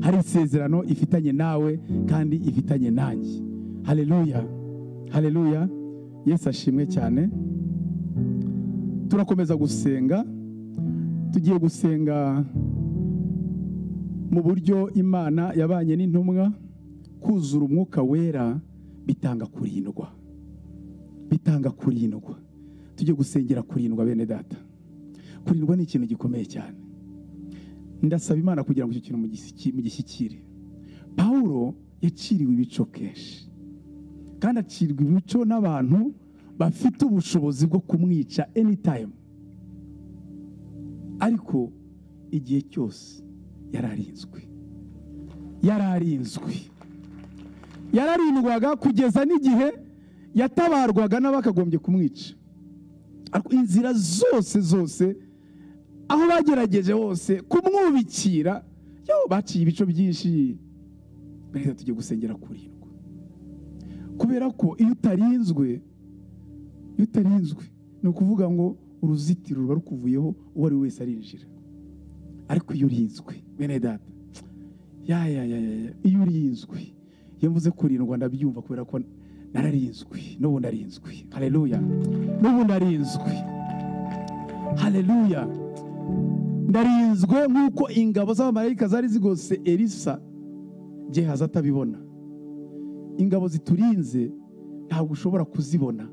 hari isezerano ifitanye nawe kandi ifitanye nanjye haleluya haleluya yesu ashimwe cyane turakomeza gusenga tugiye gusenga mu buryo imana yabanye n'intumwa kuzura umwuka wera bitanga kurindwa bitanga kurindwa tujye gusengera kurindwa bene data kurindwa ni ikintu gikomeye cyane ndasaba imana kugira ngo icyo kintu mugishiki- mugishyikire pawulo yaciriwe ibico kenshi kandi acirwa imico n'abantu bafite ubushobozi bwo kumwica anytime ariko igihe cyose yari arinzwe yari arinzwe yararindwaga kugeza n'igihe yatabarwaga n'abakagombye kumwica Ariko inzira zose zose aho bagerageje hose kumwubikira yaho baciye ibice byinshi reka tujye gusengera kurindwa kubera ko iyo utarinzwe iyo utarinzwe ni ukuvuga ngo uruzitiro ruba rukuvuyeho uwo ari we wese arinjira ariko iyo urinzwe bene data ya ya ya ya ya, iyo urinzwe iyo mvuze kurindwa ndabyumva kubera ko nararinzwe n'ubu ndarinzwe hareruya n'ubu ndarinzwe hareruya ndarinzwe nk'uko ingabo z'abamarayika zari zigose elisa gehazi atabibona ingabo ziturinze ntabwo ushobora kuzibona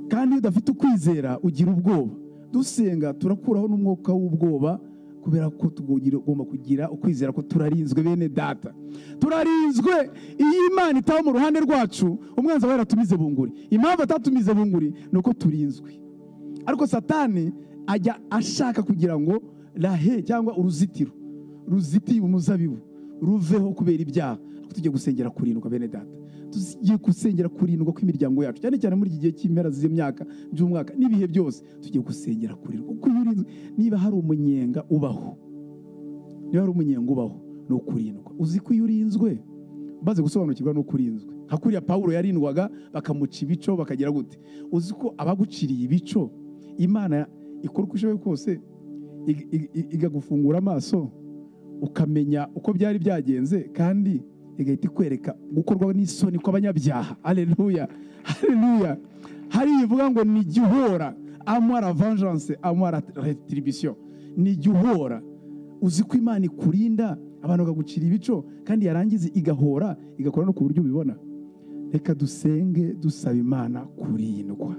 kandi iyo udafite ukwizera ugira ubwoba dusenga turakuraho n'umwuka w'ubwoba kubera ko tugomba kugira ukwizera ko turarinzwe bene data turarinzwe iyo imana itaba mu ruhande rwacu umwanzi aba yaratumize bunguri impamvu atatumize bunguri ni uko turinzwe ariko satani ajya ashaka kugira ngo rahe cyangwa uruzitiro ruzitiye umuzabibu ruveho kubera ibyaha Ariko tujye gusengera kurindwa bene data tugiye gusengera kurindwa kw'imiryango yacu cyane cyane muri iki gihe cy'impera z'imyaka by'umwaka n'ibihe byose tugiye gusengera kurindwa kuko iyo urinzwe niba hari umunyenga ubaho niba hari umunyenga ubaho ni ukurindwa uzi ko iyo urinzwe umaze gusobanukirwa ni uko urinzwe nka kuriya pawulo yarindwaga bakamuca ibico bakagira gute uzi ko abaguciriye ibico imana ikora uko ishoboye kose ig- ig- ig- ikagufungura amaso ukamenya uko byari byagenze kandi igahita ikwereka gukorwa n'isoni kw'abanyabyaha aleluya aleluya hari ivuga ngo ni jya uhora amara vengeance amara retribution ni jya uhora uzi ko imana ikurinda abantu bakagucira ibico kandi yarangiza igahora igakora no ku buryo ubibona reka dusenge dusaba imana kurindwa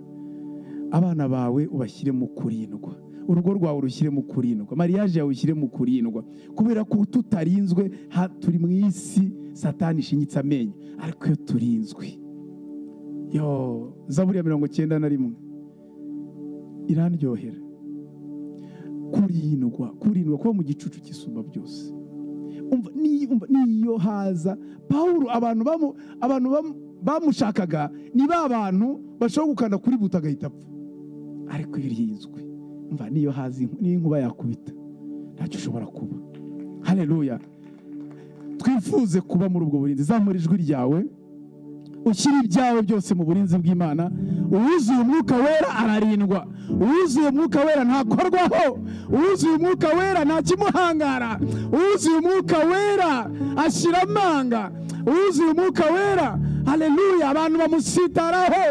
abana bawe ubashyire mu kurindwa urugo rwawe urushyire mu kurindwa mariyaje yawe ushyire mu kurindwa kubera ko tutarinzwe ha- turi mu isi satani ishinyitse amenyo ariko iyo turinzwe yo zaburi ya mirongo icyenda na rimwe irandyohera kurindwa kurindwa kuba mu gicucu cy'isumba byose umva ni- umva, niyo haza pawulo abantu bamu- abantu bamu- bamushakaga ni ba bantu bashobora gukanda kuri buto agahita apfa ariko iyo rinzwe umva niyo haza inku- niyo inkuba yakubita ntacyo ushobora kuba hareruya twifuze kuba muri ubwo burinzi zamura ijwi ryawe ushyira ibyawe byose mu burinzi bw'imana uwuzuye umwuka wera ararindwa uwuzuye umwuka wera ntakorwaho uwuzuye umwuka wera nta kimuhangara uwuzuye umwuka wera ashyira amanga uwuzuye umwuka wera haleluya abantu bamusitaraho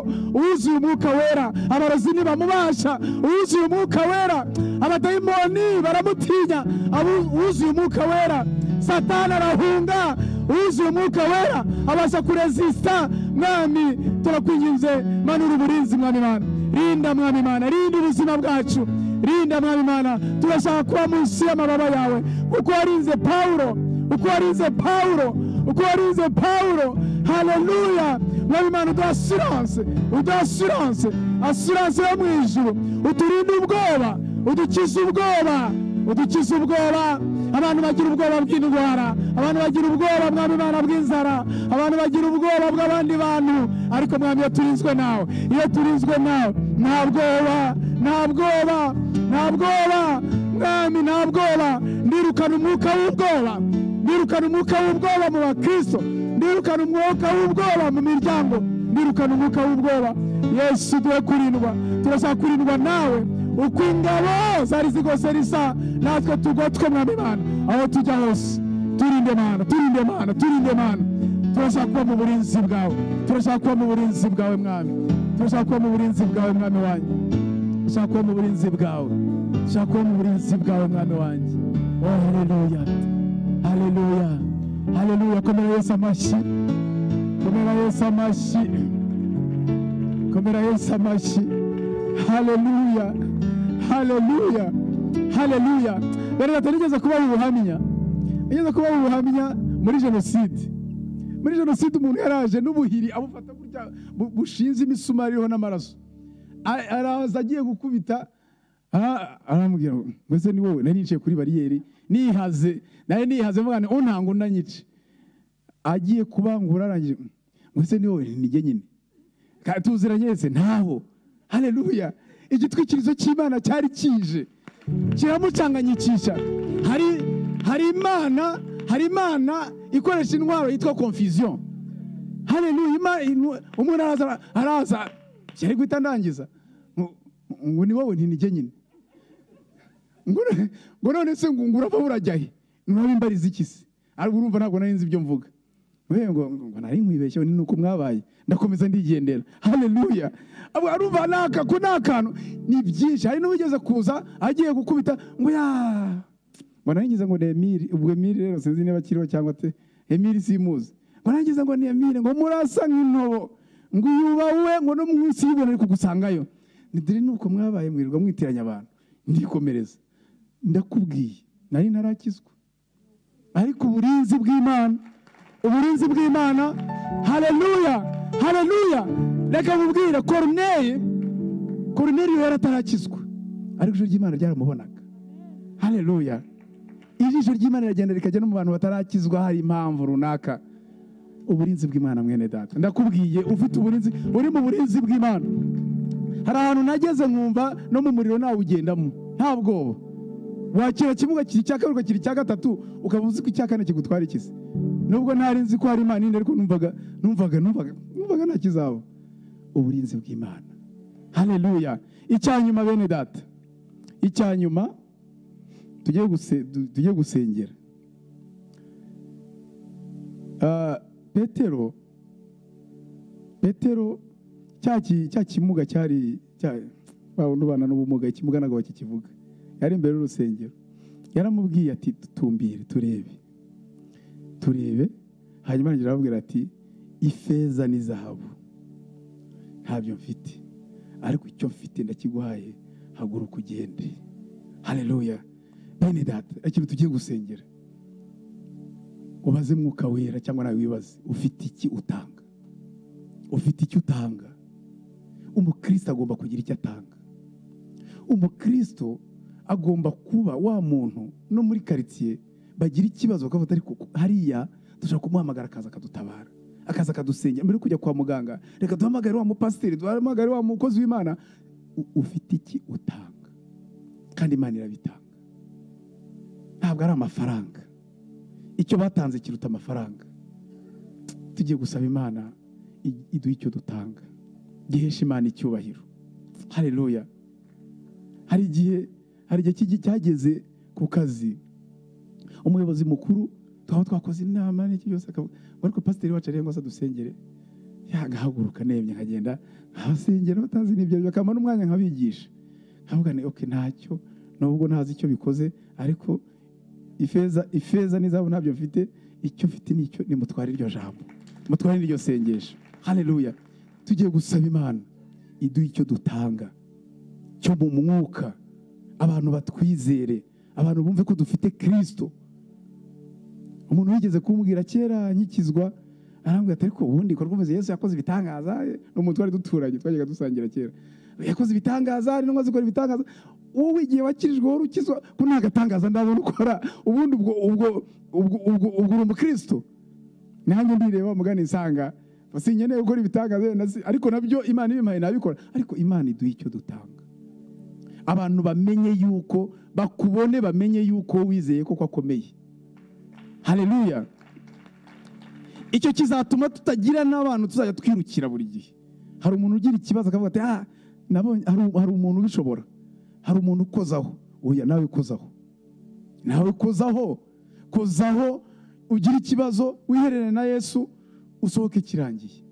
uzuye umwuka wera abarozi ntibamubasha uzuye umwuka wera abadayimoni baramutinya abu- uzuye umwuka wera satani arahunga uzuye umwuka wera abasha kuresisita mwami turakwinginze manura uburinzi mwami mana rinda mwami mana rinda ubuzima bwacu rinda mwami mana turashaka kuba munsi y'amababa yawe kuko warinze pawulo uko warinze pawulo uko warinze pawulo haleluya mwami imana uduha asiranse uduha asiranse asiranse yo mu ijuru uturinde ubwoba udukize ubwoba udukize ubwoba abantu bagira ubwoba bw'indwara abantu bagira ubwoba mwami imana bw'inzara abantu bagira ubwoba bw'abandi bantu ariko mwami iyo turinzwe nawe iyo turinzwe nawe nta bwoba nta bwoba nta bwoba mwami nta bwoba ndirukana umwuka w'ubwoba ndirukana umwuka w'ubwoba mu bakristo ndirukana umwuka w'ubwoba mu miryango ndirukana umwuka w'ubwoba yesu duhe kurindwa turashaka kurindwa nawe uko ingabo zari zigose risa natwe tugotwe mwami imana aho tujya hose turinde mana turinde mana turinde mana turashaka kuba mu burinzi bwawe turashaka kuba mu burinzi bwawe mwami turashaka kuba mu burinzi bwawe mwami wanjye turashaka kuba mu burinzi bwawe turashaka kuba mu burinzi bwawe mwami wanjye oh haleluya haleluya haleluya komera yesu amashyi komera yesu amashyi komera yesu amashyi haleluya haleluya haleluya rero leta nigeze kubaha ubuhamya nigeze kubaha ubuhamya muri jenoside muri jenoside umuntu yaraje n'ubuhiri abufata burya bu- bushinze imisumari iriho n'amaraso A- araza agiye gukubita aha, aramubwira ngo mbese ni wowe nari nicaye kuri bariyeri nihaze nari nihaze mvuga ngo untanga unanyice agiye kubangura arangije "Mm, mbese ni wowe nijye nyine Ka- tuziranye ese ntaho haleluya igitwikirizo cy'imana cyari kije kiramucanganyikisha hari hari imana hari imana ikoresha intwaro yitwa confusion haleluya Ima- inu- umuntu araza araza cyari guhita ndangiza Ngo- ngo ni wowe ntinijye nyine ngo no- ngo none se ngo ngurava burajya he mwaba imbariza iki se ariko urumva ntabwo nari nzi ibyo mvuga Mbe ngo ngo nari nkwibeshyeho ni uko mwabaye ndakomeza ndigendera haleluya Abo- arumva ni akaku ni akantu ni byinshi hari n'uwigeze kuza agiye gukubita ngo ya ngo narangiza ngo ni emiri ubwo emiri rero sinzi niba akiriho cyangwa te emiri simuzi ngo narangiza ngo ni emiri ngo murasa nk'intobo ngo uyu wowe ngo no munsi y'ibintu ari kugusangayo ntidire nuko mwabaye mwirirwa mwitiranya abantu ndikomereza ndakubwiye nari ntarakizwa ariko uburinzi bw'imana uburinzi bw'imana haleluya haleluya reka mubwire koruneye koruneri yari atarakizwa ariko ijoro ry'imana ryaramubonaga haleluya ijisho ry'imana riragenda rikajya no mu bantu batarakizwa hari impamvu runaka uburinzi bw'imana mwene data ndakubwiye ufite uburinzi uri mu burinzi bw'imana hari ahantu nageze nkumva no mu muriro nawugendamo nta bwoba wakira kibuga kiri icya kabiri ukakira icya gatatu ukaba uzi ko icya kane kigutwara ikizi nubwo ntari nzi ko hari imana indi ariko numvaga numvaga numvaga numvaga nta kizaba uburinzi bw'imana haleluya icya nyuma bene data icya nyuma tujye guse- tu- tujye gusengera Ah, petero petero cya ki- cya kimuga cyari cya- ba wundi ubana n'ubumuga ikimuga ntabwo bakikivuga yari imbere y'urusengero yaramubwiye ati tutumbire turebe turebe hanyuma arongera aramubwira ati ifeza ni zahabu ntabyo mfite ariko icyo mfite ndakiguhaye haguruka ugende haleluya bene data ikintu tugiye gusengera ubaze mwuka wera cyangwa nawe wibaze ufite iki utanga ufite icyo utanga umukristo agomba kugira icyo atanga umukristo agomba kuba wa muntu no muri karitsiye bagira ikibazo bakavuga ati, ariko hariya dushobora kumuhamagara akaza akadutabara akaza akadusengera mbere yo kujya kwa muganga reka duhamagare wa mupasiteri duhamagare wa mukozi w'imana U- ufite iki utanga kandi imana irabitanga ntabwo ari amafaranga icyo batanze kiruta amafaranga tugiye gusaba imana i- iduha icyo dutanga gihesha imana icyubahiro haleluya hari igihe hari igihe cy'igi- cyageze ku kazi umuyobozi mukuru twaba twakoze inama n'iki byose akavuga ngo ariko pasiteri wacu arengwa se adusengere agahaguruka nemye nkagenda nkabasengera batazi n'ibyo bakamara umwanya nkabigisha nkavuga ni oke ntacyo nubwo ntazi icyo bikoze ariko ifeza ifeza n'izabu ntabyo mfite icyo mfite nicyo nimutware iryo jambo mutware n'iryo sengesho haleluya tugiye gusaba imana iduha icyo dutanga cyo mu mwuka abantu batwizere abantu bumve ko dufite kirisito umuntu wigeze kumbwira kera nkikizwa arambwira ati ariko ubundi ibikorwa remezo yesu yakoze ibitangaza ni umuntu twari duturanye twajyaga dusangira kera yakoze ibitangaza ari n'umwe azikora ibitangaza wowe igihe wakirijwe wari ukizwa ko nta gatangaza ndabona ukora ubundi ubwo ubwo ubwo ubwo ubwo uri umukristo nanjye ndireba mugana insanga sinkeneye gukora ibitangaza ariko nabyo imana ibimpaye nabikora ariko imana iduha icyo dutanga abantu bamenye yuko bakubone bamenye yuko wizeye ko akomeye hareruya icyo kizatuma tutagira n'abantu tuzajya twirukira buri gihe hari umuntu ugira ikibazo akavuga ati aha hari umuntu ubishobora hari umuntu ukozaho oya nawe ukozaho nawe ukozaho kozaho ugira ikibazo wiherere na yesu usohoke kirangiye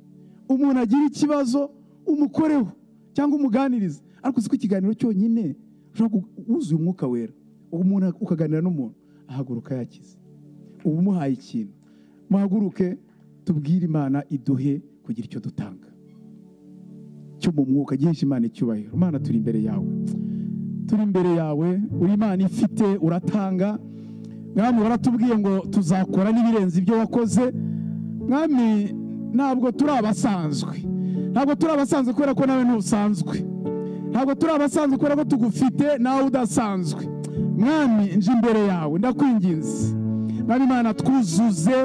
umuntu agira ikibazo umukoreho cyangwa umuganirize ariko ko ikiganiro cyonyine wuzuye umwuka wera umuntu ukaganira n'umuntu ahaguruka yakize uba umuhaye ikintu muhaguruke tubwire imana iduhe kugira icyo dutanga cyo mu mwuka gihishe imana icyubahiro imana turi imbere yawe turi imbere yawe uri imana ifite uratanga mwami waratubwiye ngo tuzakora n'ibirenze ibyo wakoze mwami ntabwo turi abasanzwe ntabwo turi abasanzwe kubera ko nawe ntusanzwe ntabwo turi abasanzwe kubera ko tugufite nawe udasanzwe mwami nje imbere yawe ndakwinginze mwami imana twuzuze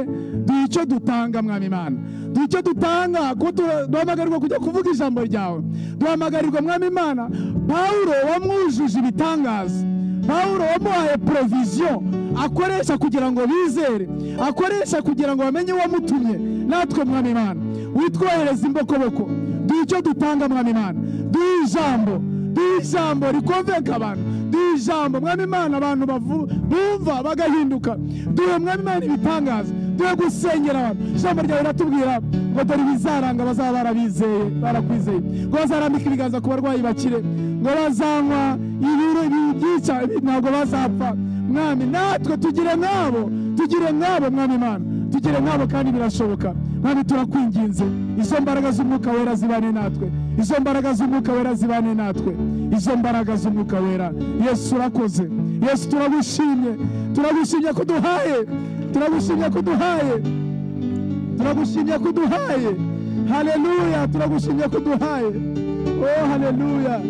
duhe icyo dutanga mwami imana duhe icyo dutanga kuko duhamagarirwa kujya kuvuga ijambo ryawe duhamagarirwa mwami imana pawulo wamwujuje ibitangaza pawulo wamuhaye poroviziyo akoresha kugira ngo bizere akoresha kugira ngo bamenye uwamutumye natwe mwami imana witwohereza imbokoboko duhe icyo dutanga mwami imana duhe ijambo duhe ijambo rikomveka abantu duhe ijambo mwami imana abantu bumva bagahinduka duhe mwami imana ibitangaza duhe gusengera abantu ijambo ryawe riratubwira ngo dore ibizaranga bazaba barabizeye barakwizeye ngo bazarambika ibiganza ku barwayi bakire ngo bazanywa ibiro byica ntabwo bazapfa mwami natwe tugire nk'abo tugire nk'abo mwami imana tugire nk'abo kandi birashoboka mwami turakwinginze izo mbaraga z'umwuka wera zibane natwe izo mbaraga z'umwuka wera zibane natwe izo mbaraga z'umwuka wera yesu urakoze yesu turagushimye turagushimye ko duhaye turagushimye ko duhaye turagushimye ko duhaye hareruya turagushimye ko duhaye oh hareruya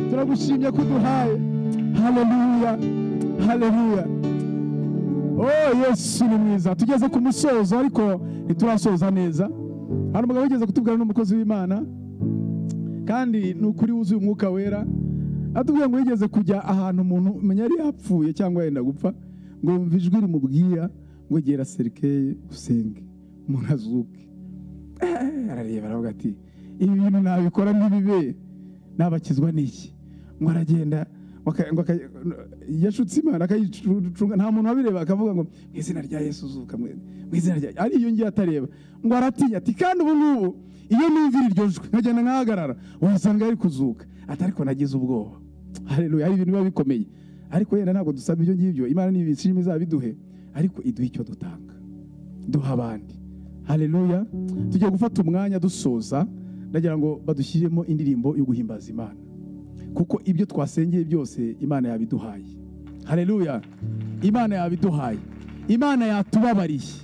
turagushimye ko duhaye hareruya hareruya oh yesu ni mwiza tugeze ku musozo ariko ntiturasoza neza hari umugabo wigeze kutubwira n'umukozi w'imana kandi ni ukuri wuzuye umwuka wera atubwira ngo yigeze kujya ahantu umuntu umenya yari yapfuye cyangwa yenda gupfa ngo yumve ijwi rimubwira ngo gera serikeye usenge umuntu azuke arareba aravuga ati ibi bintu nabikora ntibibe nabakizwa n'iki ngo aragenda yashutse imana akayicunga nta muntu wabireba akavuga ngo mu izina rya yesu uzuka mu izina rya ari iyo ngiyo atareba ngo aratinya ati kandi ubu ngubu iyo numvira iryo jwi nkagenda nkahagarara wasanga yari kuzuka atari ko nagize ubwoba hareruya hari ibintu biba bikomeye ariko yenda ntabwo dusaba ibyo ngibyo imana n'ibishimi izaba iduhe ariko iduha icyo dutanga duha abandi hareruya tugiye gufata umwanya dusoza ndagira ngo badushyiremo indirimbo yo guhimbaza imana kuko ibyo twasengeye byose imana yabiduhaye hareruya imana yabiduhaye imana yatubabariye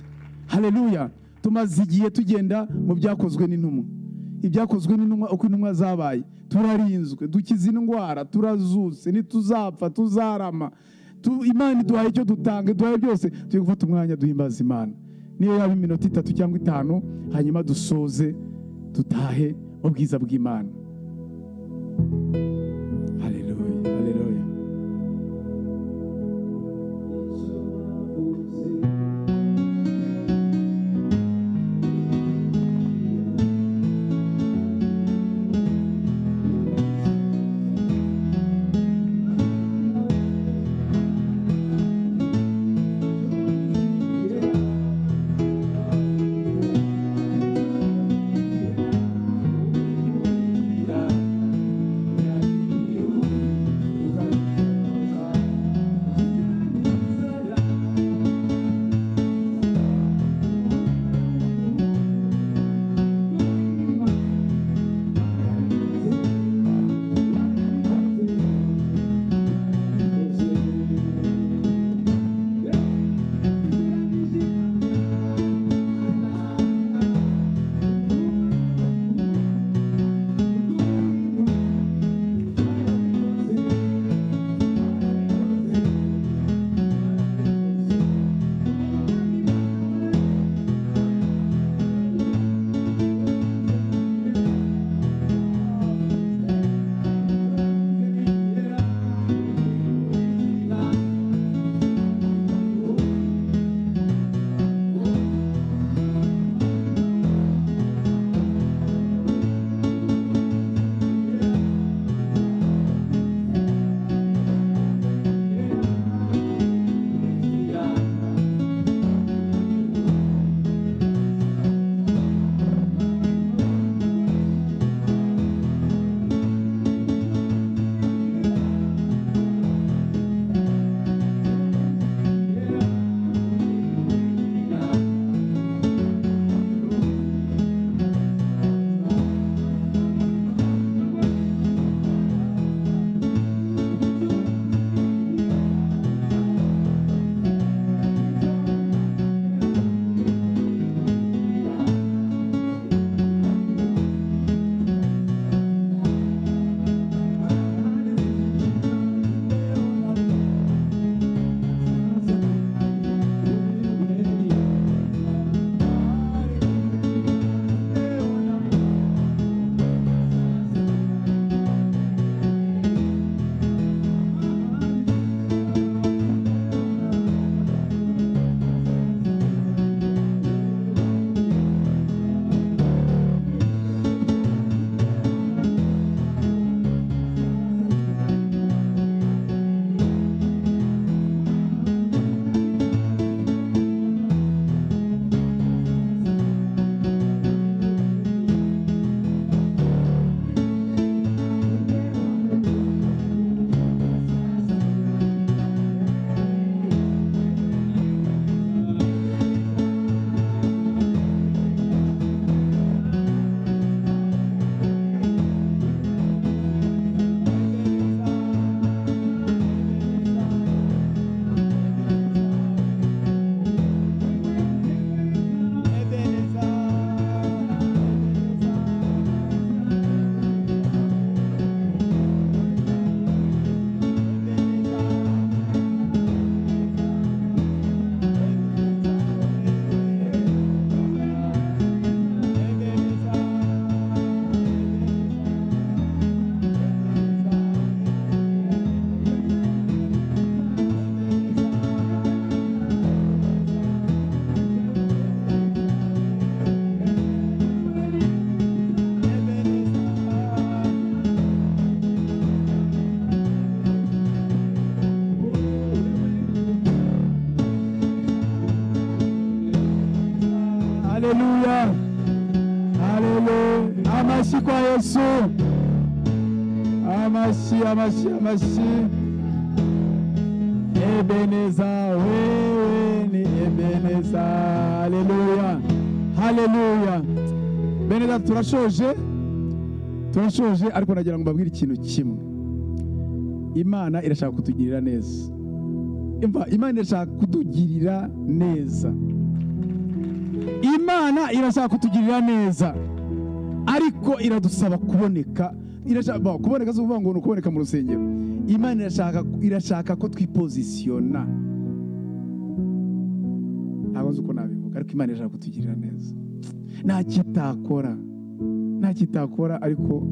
hareruya tumaze igihe tugenda mu byakozwe n'intumwa ibyakozwe n'intumwa uko intumwa zabaye turarinzwe dukize indwara turazutse ntituzapfa tuzarama imana iduhaye icyo dutanga iduhaye byose turi gufata umwanya duhimbaza imana niyo yaba iminota itatu cyangwa itanu hanyuma dusoze dutahe ubwiza bw'imana Haleluya. amashyi kwa yesu amashyi amashyi amashyi ebeneza wewe ni ebeneza haleluya haleluya beneza turashoje turashoje ariko nagira ngo mbabwire ikintu kimwe imana irashaka kutugirira neza Imva, imana irashaka kutugirira neza imana irashaka kutugirira neza ariko iradusaba kuboneka irashaka kuboneka si ukuvuga ngo ni ukuboneka mu rusengero imana irashaka irashaka ko twipozisiyona ntabwo nzi uko nabivuga ariko imana irashaka kutugirira neza nta kitakora nta kitakora ariko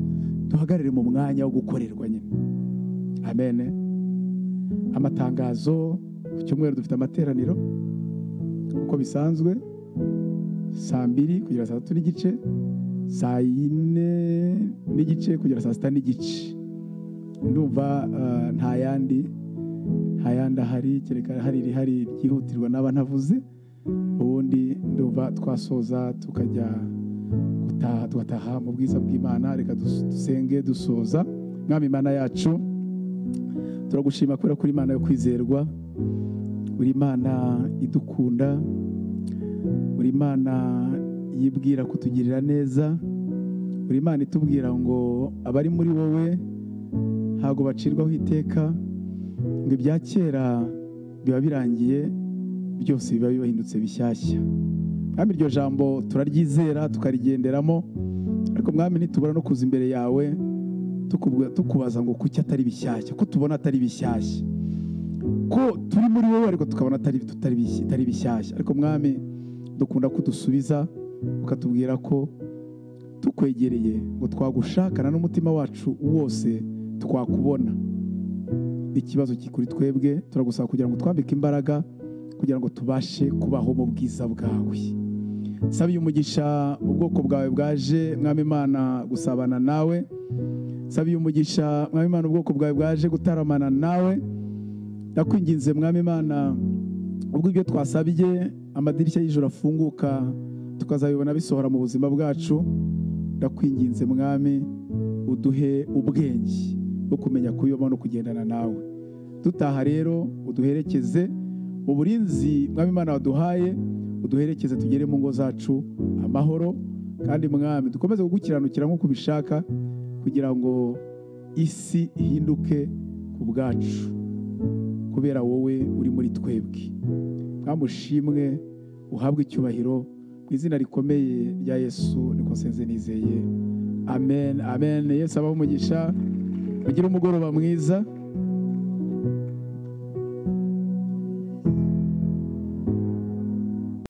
duhagarare mu mwanya wo gukorerwa nyine amene amatangazo ku cyumweru dufite amateraniro uko bisanzwe saa mbiri kugera saa tatu n'igice saa yine n'igice kugera saa sita n'igice ndumva ah, nta yandi nta yandi ahari kereka hari irihari ryihutirwa n'aba ntavuze ubundi ndumva twasoza tukajya gutaha tugataha mu bwiza bw'imana reka dus- dusenge dusoza mwami imana yacu turagushima kubera ko uri imana yo kwizerwa uri imana idukunda buri imana yibwira kutugirira neza buri imana itubwira ngo abari muri wowe ntabwo bacirwaho iteka ngo ibya kera biba birangiye byose biba bibahindutse bishyashya mwami iryo jambo turaryizera tukarigenderamo ariko mwami ntitubura no kuza imbere yawe tukubwa- tukubaza ngo kuki atari bishyashya ko tubona atari bishyashya ko turi muri wowe ariko tukabona atari tutari bishya- atari bishyashya ariko mwami dukunda kudusubiza ukatubwira ko tukwegereye ngo twagushakana n'umutima wacu wose twakubona ikibazo kiri kuri twebwe turagusaba kugira ngo twambike imbaraga kugira ngo tubashe kubaho mu bwiza bwawe saba uyu umugisha ubwoko bwawe bwaje mwami imana gusabana nawe saba uyu umugisha mwami imana ubwoko bwawe bwaje gutaramana nawe ndakwinginze mwami imana ubwo ibyo twasabye amadirishya y'ijoro afunguka tukazabibona bisohora mu buzima bwacu ndakwinginze mwami uduhe ubwenge bwo kumenya kuyoba no kugendana nawe dutaha rero uduherekeze uburinzi mwami imana waduhaye uduherekeze tugere mu ngo zacu amahoro kandi mwami dukomeze kugukiranukira nk'uko ubishaka kugira ngo isi ihinduke ku bwacu kubera wowe uri muri twebwe nkamushimwe uhabwe icyubahiro mu izina rikomeye rya yesu niko nsenze nizeye amen amen yesu abaho umugisha ugire umugoroba mwiza